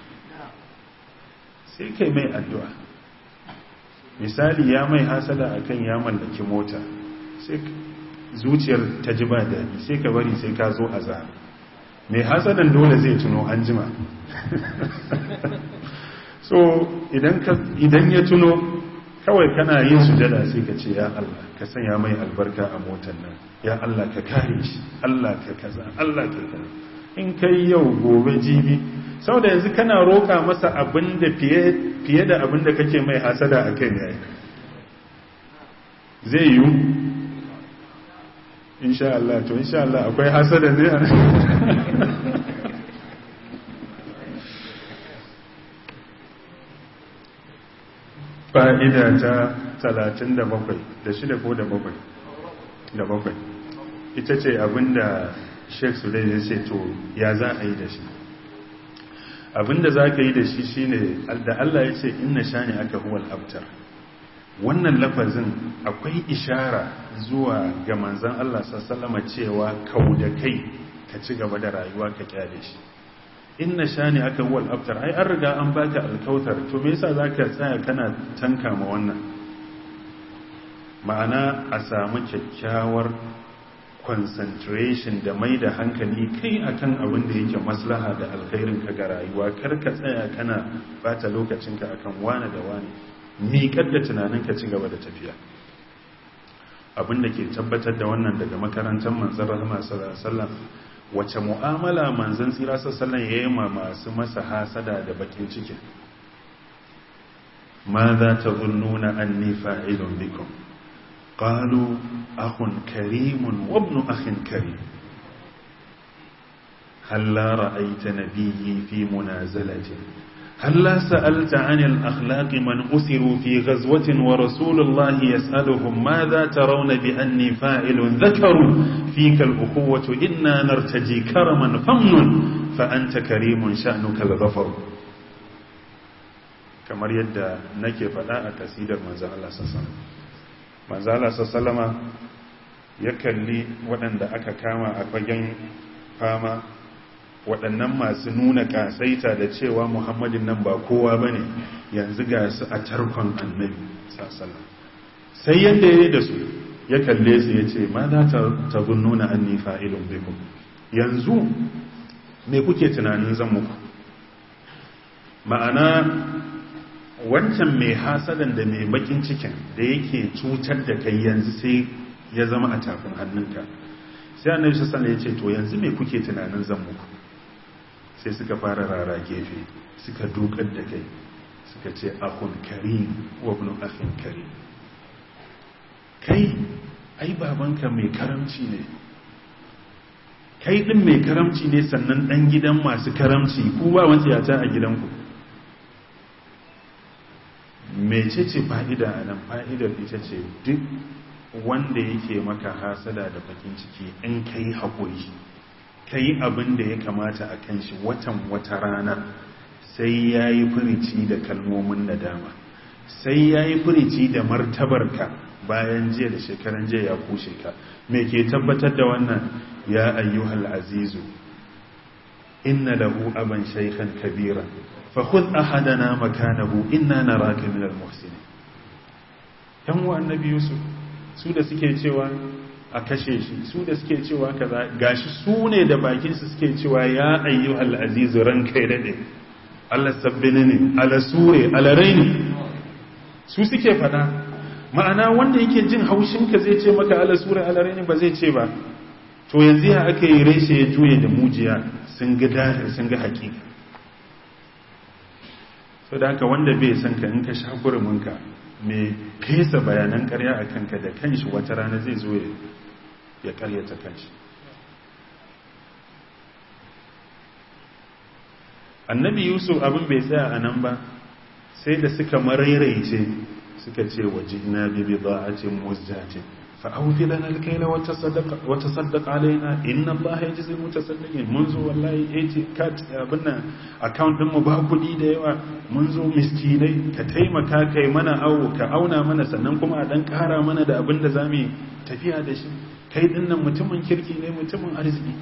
sai kai mai addu'a misali ya mai hasada akan ya mallaki mota sai zuciyar ta ji ba daɗi sai ka bari sai ka zo a za mai hasadan dole zai tuno an jima so idan ya tuno kawai kana yin sujada sai ka ce ya Allah ka sanya mai albarka a motar nan ya Allah ka kare shi Allah ka kaza Allah ka kaza in kai yau gobe jibi saboda yanzu kana roka masa abin da fiye da abin da kake mai hasada a kai ne zai yi insha Allah to insha Allah akwai hasada ne fa'ida ta talatin da bakwai da shida ko da bakwai da bakwai ita ce abinda sheikh sulai ya ce to ya za a yi da shi abinda za ka yi da shi shine da Allah ya ce inna shani aka huwal abtar wannan lafazin akwai ishara zuwa ga manzan Allah sallama cewa kau da kai ka ci gaba da rayuwa ka kyale shi inna shani aka huwal abtar ai an riga an baka alkautar to me yasa zaka tsaya kana tanka ma wannan ma'ana a samu kyakkyawar concentration da mai da hankali kai akan abin da yake maslaha da alkhairin ka ga rayuwa kar ka tsaya kana bata lokacinka akan wane da wane miƙar da tunanin ka ci gaba da tafiya abin da ke tabbatar da wannan daga makarantar manzon rahama sallallahu alaihi wasallam wace mu'amala manzon tsira sallallahu alaihi ma masu masa hasada da bakin ciki ma za ta zunnuna anni fa'ilun bikum قالوا أخ كريم وابن أخ كريم هلا رأيت نبيي في منازلة هلا سألت عن الأخلاق من أسروا في غزوة ورسول الله يسألهم ماذا ترون بأني فاعل ذكروا فيك الأخوة إنا نرتجي كرما فمن فأنت كريم شأنك الغفر كما يدى نكي فلا أكسيد المنزل الله صلى الله عليه وسلم manzala sassalama ya kalli waɗanda aka kama a fagen fama waɗannan masu nuna ƙasaita da cewa muhammadin nan ba kowa ba ne yanzu ga su a tarkon annabi sassalama sai yadda ya yi da su ya kalle su ya ce ma za ta nuna an nifa ilin biku yanzu me kuke tunanin zan muku ma'ana wancan mai hasadan da mai bakin cikin da yake cutar da kai yanzu sai ya zama a tafin hannunka sai annabi sassan ya ce to yanzu mai kuke tunanin zan muku sai suka fara rara gefe suka dukar da kai suka ce akun karim wa ibn akhin karim kai ai babanka mai karamci ne kai din mai karamci ne sannan dan gidan masu karamci ku ba wanciyata a gidanku mecece fa'ida a nan fa'idar ita ce duk wanda yake maka hasada da bakin ciki in ka yi haƙuri ka yi abin da ya kamata a kan shi watan wata rana sai ya yi firici da kalmomin nadama sai ya yi firici da martabarka bayan jiya da shekaran jiya ya kushe ka me ke tabbatar da wannan ya ayyuhal azizu inna lahu aban shaykhan kabira فخذ أحدنا مكانه إنا نراك من المحسنين yan wa annabi yusuf su da suke cewa a kashe shi su da suke cewa kaza gashi su ne da bakin su suke cewa ya ayyuhal aziz ranka ya dade Allah sabbini ne ala sure ala raini su suke fada ma'ana wanda yake jin haushin ka zai ce maka ala sure ala raini ba zai ce ba to yanzu ya aka yi reshe ya juye da mujiya sun ga dahir sun ga hakika so da haka wanda bai san ka in ka sha guruminka mai fesa bayanan karya a kanka da kanshi wata rana zai zo ya karyata kanshi annabi yusuf abin bai tsaya a nan ba sai da suka marairaice suka ce waje na bibi ba a ce musjatin fa'aufi lana alkaila wata saddaka alaina inna allaha ya ji zai mutu saddakin mun zo wallahi 80 cat abin nan account ɗinmu ba kuɗi da yawa mun zo miskinai ka taimaka kai mana awo ka auna mana sannan kuma a ɗan ƙara mana da abin da za mu tafiya da shi kai ɗin nan mutumin kirki ne mutumin arziki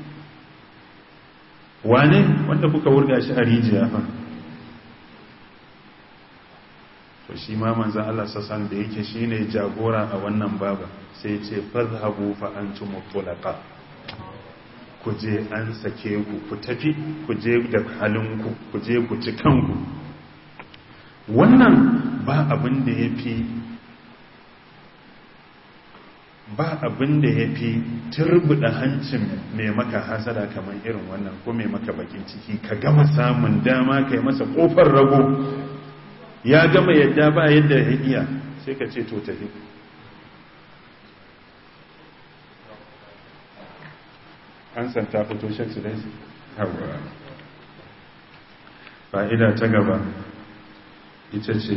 wane wanda kuka wurga shi a rijiya fa to shi ma manzan Allah sassan da yake shi ne jagora a wannan baba sai ce fazhabu fa antum mutlaqa ku je an sake ku ku tafi ku je da halinku ku je ku ci kanku wannan ba abin da yafi ba abin da yafi turbuda hancin mai maka hasada kamar irin wannan ko mai maka bakin ciki ka gama samun dama kai masa kofar rago ya gama yadda ba yadda ya iya sai ka ce to tafi an santa fito shek su dai hawa fa'ida ta gaba ita ce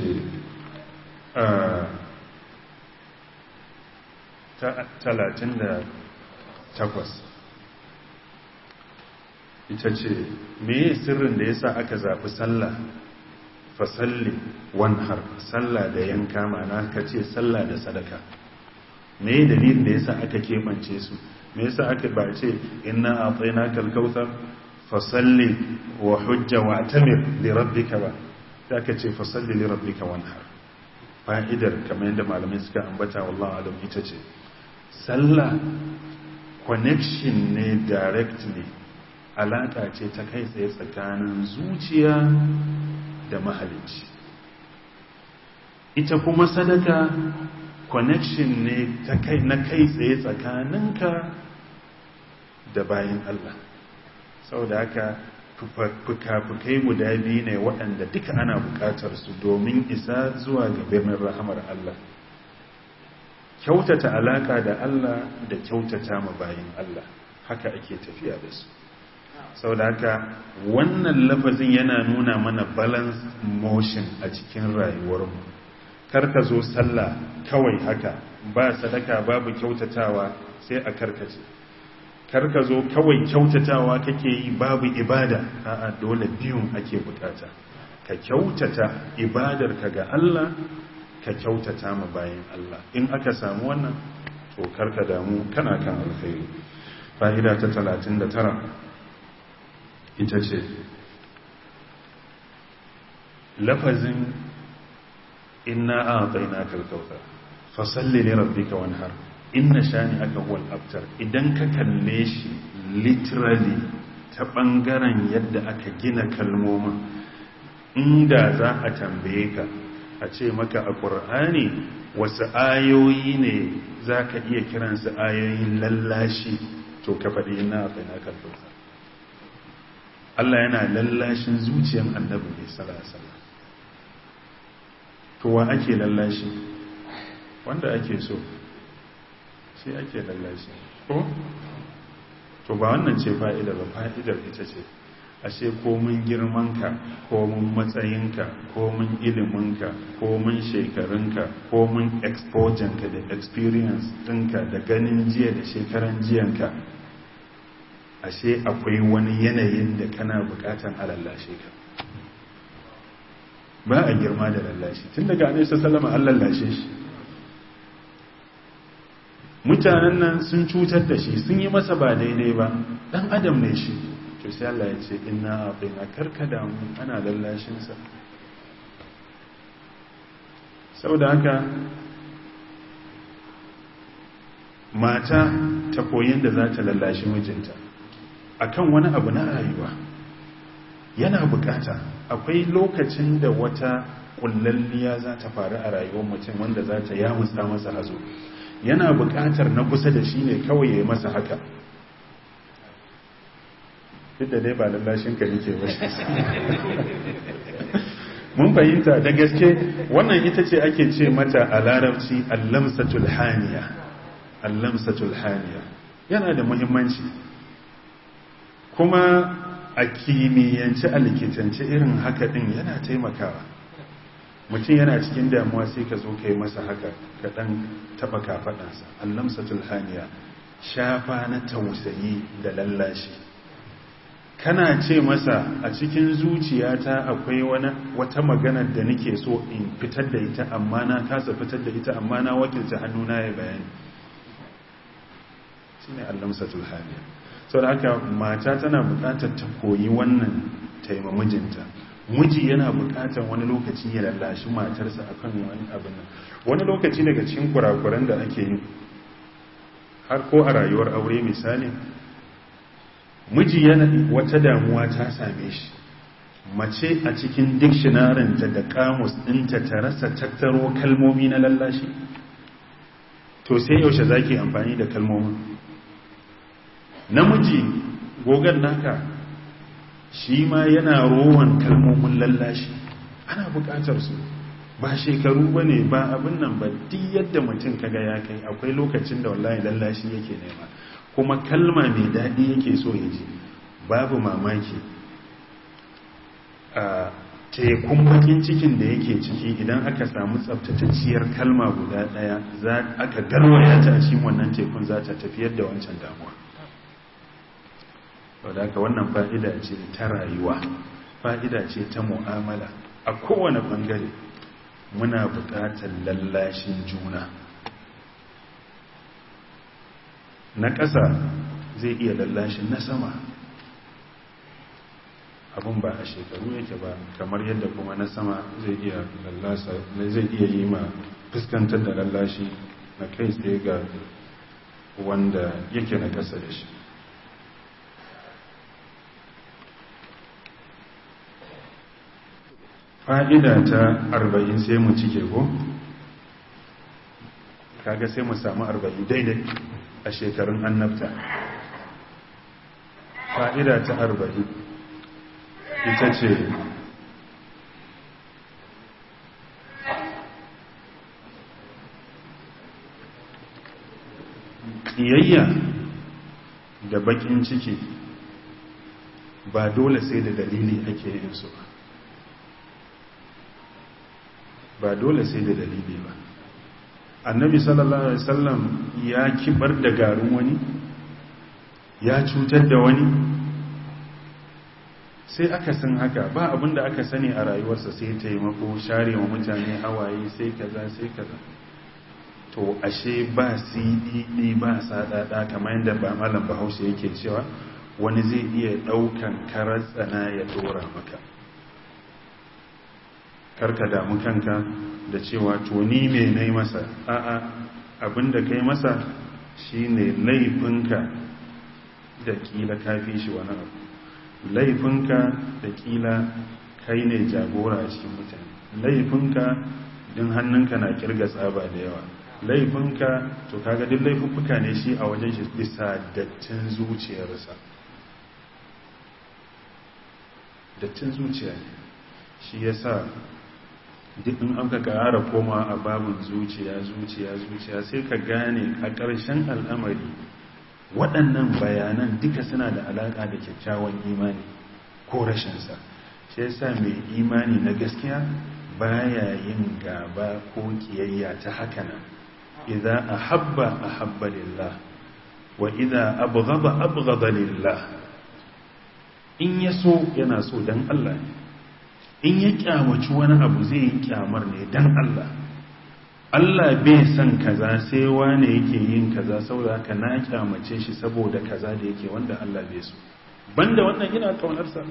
ta talatin da takwas ita ce meye sirrin da yasa aka zafi sallah fasalli wanhar sallah da yanka mana ka ce sallah da sadaka me dalilin da yasa aka kebance su me yasa aka ba ce inna a'tainaka al-kautsar fasalli wa hujja wa tamir li rabbika ba sai aka ce fasalli li rabbika wanhar fa'idar kamar yadda malamai suka ambata wallahi alam ita ce sallah connection ne directly alaka ce ta kai tsaye tsakanin zuciya da mahalicci ita kuma sadaka connection ne ta kai na kai tsaye tsakaninka da bayan Allah saboda haka fuka-fukai guda biyu ne waɗanda duka ana buƙatar su domin isa zuwa ga birnin rahamar Allah kyautata alaka da Allah da kyautata ma bayan Allah haka ake tafiya da su sau da haka wannan lafazin yana nuna mana balance motion a cikin rayuwarmu karka zo sallah kawai haka ba sadaka babu kyautatawa sai a karkace karka zo kawai kyautatawa kake yi babu ibada a'a dole biyun ake bukata ka kyautata ibadarka ga Allah ka kyautata ma bayan Allah in aka samu wannan to karka damu kana kan alkhairi fa'ida ta 39 ita ce lafazin inna a tsaina kalkauta fasalli ne rabbika wanhar inna shani aka wal abtar idan ka kalle shi literally ta ɓangaren yadda aka gina kalmomin inda za a tambaye ka a ce maka a ƙur'ani wasu ayoyi ne za ka iya kiransu ayoyin lallashi to ka faɗi ina a tsaina kalkauta Allah yana lallashin zuciyar annabi ne sallallahu to wa ake lallashi wanda ake so shi ake lallashi ko to ba wannan ce fa'idar ba fa'idar ita ce ashe komin girmanka komin matsayinka komin iliminka komin shekarunka komin expojanka da experience ɗinka da ganin jiya da shekaran jiyanka ashe akwai wani yanayin da kana bukatan a lallashe ka ba a girma da lallashi tun daga anisa salama an lallashe shi mutanen nan sun cutar da shi sun yi masa ba daidai ba dan adam ne shi to sai Allah ya ce inna aqina karkada mu ana lallashinsa saboda haka mata ta koyin da za ta lallashi mijinta akan wani abu na rayuwa yana bukata akwai lokacin da wata kullalliya za ta faru a rayuwar mutum wanda za ta yamutsa masa hazo yana bukatar na kusa da shi ne kawai ya yi masa haka duk da dai ba lallashin ka nike ba mun fahimta da gaske wannan ita ce ake ce mata a larabci allamsatul haniya allamsatul haniya yana da muhimmanci kuma a kimiyyance a likitance irin haka din yana taimakawa mutum yana cikin damuwa sai ka zo ka yi masa haka ka dan taba kafadansa allamsatul haniya shafa na tausayi da lallashi kana ce masa a cikin zuciyata akwai wata maganar da nake so in fitar da ita amma na kasa fitar da ita amma na wakilta hannuna ya bayani shine allamsatul haniya sau da haka mata tana bukatar ta koyi wannan taimamijinta miji yana bukatar wani lokaci ya lallashi matarsa akan wani abin nan wani lokaci daga cikin kurakuran da ake yi har ko a rayuwar aure misali miji yana wata damuwa ta same shi mace a cikin dictionarinta da kamus ɗinta ta rasa tattaro kalmomi na lallashi to sai yaushe zaki amfani da kalmomin namiji gogon naka shi ma yana rowan kalmomin lallashi ana bukatar su ba shekaru ba ne ba abin nan ba duk yadda mutum kaga ya kai akwai lokacin da wallahi lallashi yake nema kuma kalma mai daɗi yake so ya ji babu mamaki a tekun bakin cikin da yake ciki idan aka samu tsabtatacciyar kalma guda ɗaya aka garwaya ta shi wannan tekun za ta tafiyar da wancan damuwa wadda haka wannan fa'ida ce ta rayuwa fa'ida ce ta mu'amala a kowane ɓangare muna buƙatar lallashin juna na ƙasa zai iya lallashin na sama abin ba a shekaru yake ba kamar yadda kuma na sama zai iya lallasa zai iya yi ma fuskantar da lallashi na kai tsaye ga wanda yake na ƙasa da shi fa'ida ta arba'in sai mu cike ko kaga sai mu samu arba'in daidai a shekarun annabta fa'ida ta arba'in ita ce ƙiyayya da baƙin ciki ba dole sai da dalili ake yin su ba ba dole sai da dalili ba annabi sallallahu alaihi wasallam ya kibar da garin wani ya cutar da wani sai aka san haka ba abinda aka sani a rayuwarsa sai taimako share wa mutane hawaye sai kaza sai kaza to ashe ba cdd ba sadada kamar yadda ba malam bahaushe yake cewa wani zai iya daukan karar tsana ya dora maka karka damu kanka da cewa to ni me nayi masa a'a abinda kai masa shine laifinka da kila kafi shi wani abu laifinka da kila kai ne jagora a cikin mutane laifinka din hannunka na kirga tsaba da yawa laifinka to kaga duk laifuffuka ne shi a wajen shi bisa dattin zuciyarsa dattin zuciya ne shi yasa duk in aka ƙara koma a babin zuciya zuciya zuciya sai ka gane a ƙarshen al'amari waɗannan bayanan duka suna da alaƙa da kyakkyawan imani ko rashinsa shi yasa mai imani na gaskiya baya yin gaba ko kiyayya ta haka nan idan ahabba ahabba lillah wa idan abghaba abghaba lillah in yaso yana so dan Allah ne in ya kyamaci wani abu zai yi kyamar ne dan Allah Allah bai san kaza sai wane yake yin kaza saboda haka na kyamace shi saboda kaza da yake wanda Allah bai so banda wannan ina kaunarsa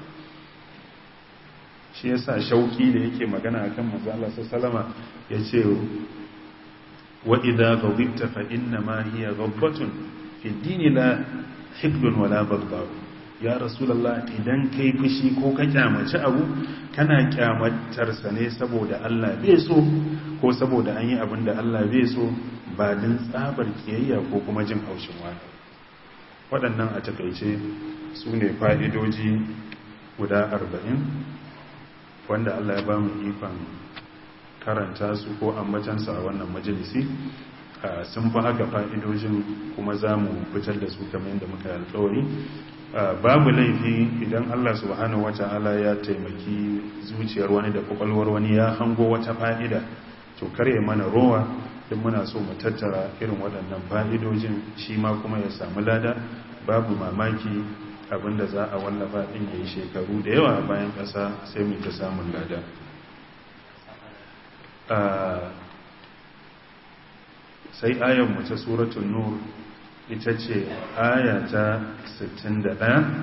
shi yasa shauki da yake magana akan manzo Allah sallama yace wa idza ghadibta fa inna ma hiya ghadbatun fi dini la hikdun wala baghdha ya rasulullah idan kai fushi ko ka kyamaci abu kana kyamatar sa ne saboda Allah bai so ko saboda an yi abin da Allah bai so ba din tsabar kiyayya ko kuma jin haushin wani waɗannan a takaice su ne fa'idoji guda arba'in wanda Allah ya ba mu ikon karanta su ko ambatansa a wannan majalisi sun fi haka fa'idojin kuma za mu fitar da su kamar yadda muka alkawari babu laifi idan Allah subhanahu wata'ala ya taimaki zuciyar wani da kwakwalwar wani ya hango wata fa'ida to kare mana rowa don muna so mu tattara irin waɗannan fa'idojin shi ma kuma ya samu lada babu mamaki abinda za a wallafa ɗin ya yi shekaru da yawa bayan ƙasa sai mu ta samun lada sai ayanmu ta suratun nur ita ce aya ta 61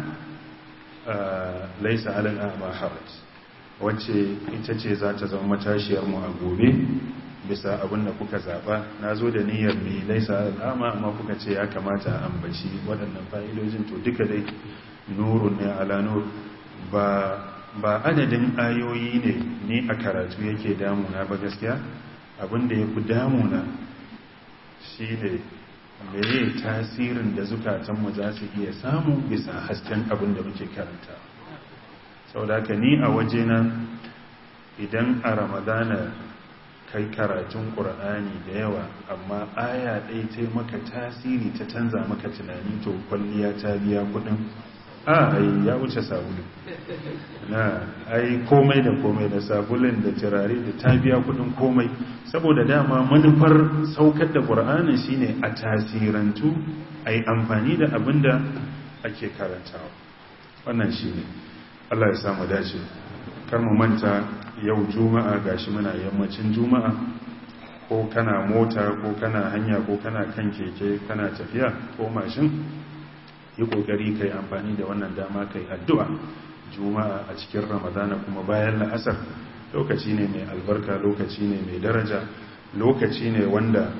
laisa alal a'ma haraj wacce ita ce za ta zama matashiyar mu a gobe bisa abin da kuka zaba na zo da niyyar mai laisa alal a'ma amma kuka ce ya kamata a ambaci waɗannan fa'idojin to duka dai nurun ne ala nur ba ba adadin ayoyi ne ni a karatu yake damuna ba gaskiya abin da ya fi damuna shi ne meye tasirin da zukatanmu za su iya samu bisa hasken abin da muke karanta sau da ka ni a wajena idan a ramadana kai karatun ƙur'ani da yawa amma aya ɗaya ta maka tasiri ta canza maka tunani to kwalliya ta biya kudin a ai ya wuce sabulu na ai komai da komai da sabulun da turare da ta biya kudin komai saboda dama manufar saukar da ƙur'anin shine a tasirantu a yi amfani da abin da ake karantawa wannan shi ne Allah ya samu dace kar mu manta yau juma'a gashi muna yammacin juma'a ko kana mota ko kana hanya ko kana kan keke kana tafiya ko mashin yi kokari kai amfani da wannan dama kai addu'a juma'a a cikin ramadana kuma bayan la'asar lokaci ne mai albarka lokaci ne mai daraja lokaci ne wanda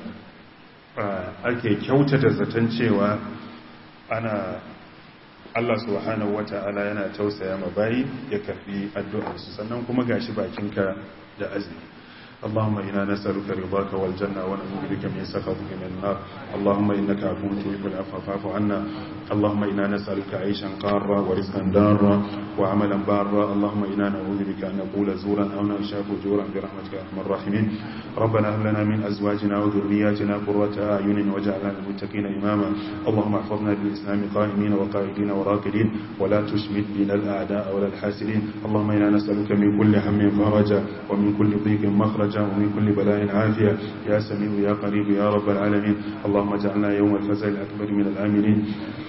ake kyautata zaton cewa ana Allah subhanahu wata'ala yana tausaya ma bayi ya karbi addu'arsu sannan kuma gashi bakinka da azumi اللهم إنا نسألك رضاك والجنة ونعوذ بك من سخطك من النار اللهم إنك عفو تحب العفو فاعف عنا اللهم إنا نسألك عيشا قارا ورزقا دارا وعملا بارا اللهم إنا نعوذ بك أن نقول زورا أو نشاء فجورا برحمتك يا أرحم الراحمين ربنا هب لنا من أزواجنا وذرياتنا قرة أعين واجعلنا للمتقين إماما اللهم احفظنا بالإسلام قائمين وقائدين وراكدين ولا تشمت بنا الأعداء ولا الحاسدين اللهم إنا نسألك من كل هم فرجا ومن كل ضيق مخرجا ومن كل بلاء عافية يا سميع يا قريب يا رب العالمين اللهم اجعلنا يوم الفزع الأكبر من الآمنين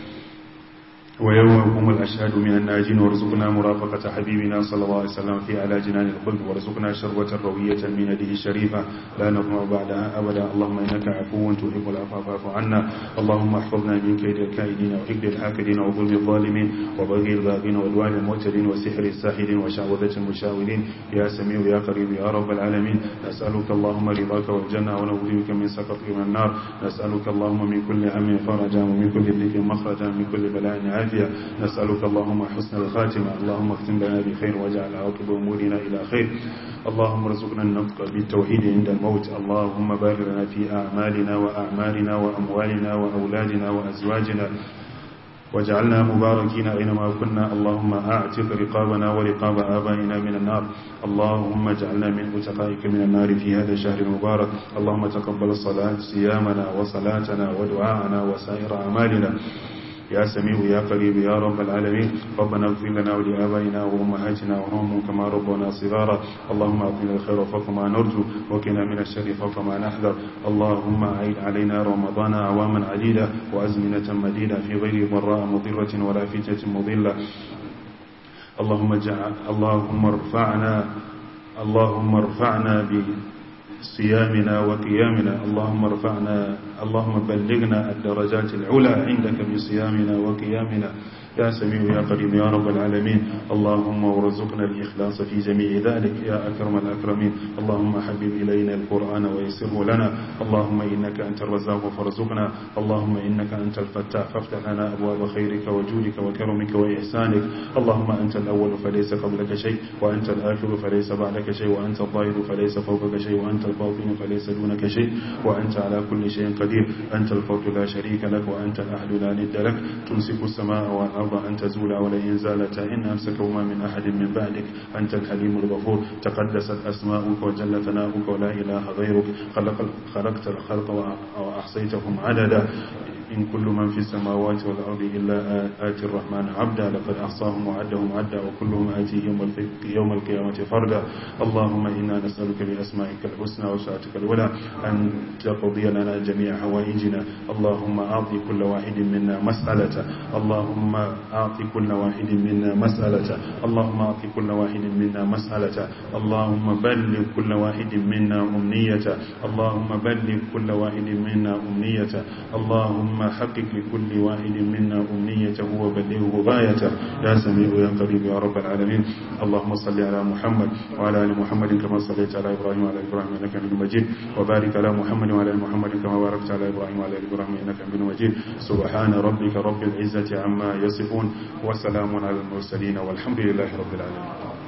ويوم يقوم الأشهاد من الناجين وارزقنا مرافقة حبيبنا صلى الله عليه وسلم في على جنان الخلد وارزقنا شربة روية من يده الشريفة لا نظمع بعدها أبدا اللهم إنك عفو تحب العفو فاعف عنا اللهم احفظنا من كيد الكائدين وحقد الحاكدين وظلم الظالمين وبغي الباغين وعدوان المعتدين وسحر الساحرين وشعوذة المشاولين يا سميع يا قريب يا رب العالمين نسألك اللهم رضاك والجنة ونعوذ بك من سخطك من النار نسألك اللهم من كل هم فرجا ومن كل ضيق مخرجا من كل بلاء عافية العافية نسألك اللهم حسن الخاتمة اللهم اختم لنا بخير واجعل عاقب أمورنا إلى خير اللهم ارزقنا النطق بالتوحيد عند الموت اللهم بارك لنا في أعمالنا وأعمالنا وأموالنا وأولادنا وأزواجنا واجعلنا مباركين أينما كنا اللهم أعتق رقابنا ورقاب آبائنا من النار اللهم اجعلنا من أتقائك من النار في هذا الشهر المبارك اللهم تقبل صلاة صيامنا وصلاتنا ودعاءنا وسائر أعمالنا يا سميع يا قريب يا رب العالمين ربنا اغفر لنا ولآبائنا وأمهاتنا وهم كما ربنا صغارا اللهم أعطنا الخير فوق ما نرجو وكنا من الشر فوق ما نحذر اللهم أعيد علينا رمضان أعواما عديدة وأزمنة مديدة في غير ضراء مضرة ولا فتنة مضلة اللهم اجعل اللهم ارفعنا اللهم ارفعنا بصيامنا وقيامنا اللهم ارفعنا اللهم بلغنا الدرجات العلى عندك بصيامنا وقيامنا يا سميع يا قريب يا رب العالمين اللهم وارزقنا الإخلاص في جميع ذلك يا أكرم الأكرمين اللهم حبب إلينا القرآن ويسره لنا اللهم إنك أنت الرزاق فارزقنا اللهم إنك أنت الفتاح فافتح لنا أبواب خيرك وجودك وكرمك وإحسانك اللهم أنت الأول فليس قبلك شيء وأنت الآخر فليس بعدك شيء وأنت الظاهر فليس فوقك شيء وأنت الباطن فليس دونك شيء وأنت على كل شيء قدير أنت الفرد لا شريك لك وأنت الأحد لا ند لك تمسك السماء والأرض أن تزول ولئن زالتا إن أمسكهما من أحد من بعدك أنت الحليم الغفور تقدست أسماؤك وجل ثناؤك ولا إله غيرك خلق خلقت الخلق وأحصيتهم عددا إن كل من في السماوات والأرض إلا آتي الرحمن عبدا لقد أحصاهم وعدهم عدا وكلهم آتيه يوم القيامة فردا اللهم إنا نسألك بأسمائك الحسنى وسعتك الولى أن تقضي لنا جميع حوائجنا اللهم أعطي كل واحد منا مسألة اللهم أعطي كل واحد منا مسألة اللهم أعطي كل واحد منا مسألة اللهم بلغ كل واحد منا أمنية اللهم بلغ كل واحد منا أمنية اللهم حقق لكل واحد منا أمنيته وبلغه غايته يا سميع يا قريب يا رب العالمين اللهم صل على محمد وعلى آل محمد كما صليت على إبراهيم وعلى إبراهيم إنك حميد مجيد وبارك على محمد وعلى آل محمد كما باركت على إبراهيم وعلى آل إبراهيم إنك حميد مجيد سبحان ربك رب العزة عما يصفون وسلام على المرسلين والحمد لله رب العالمين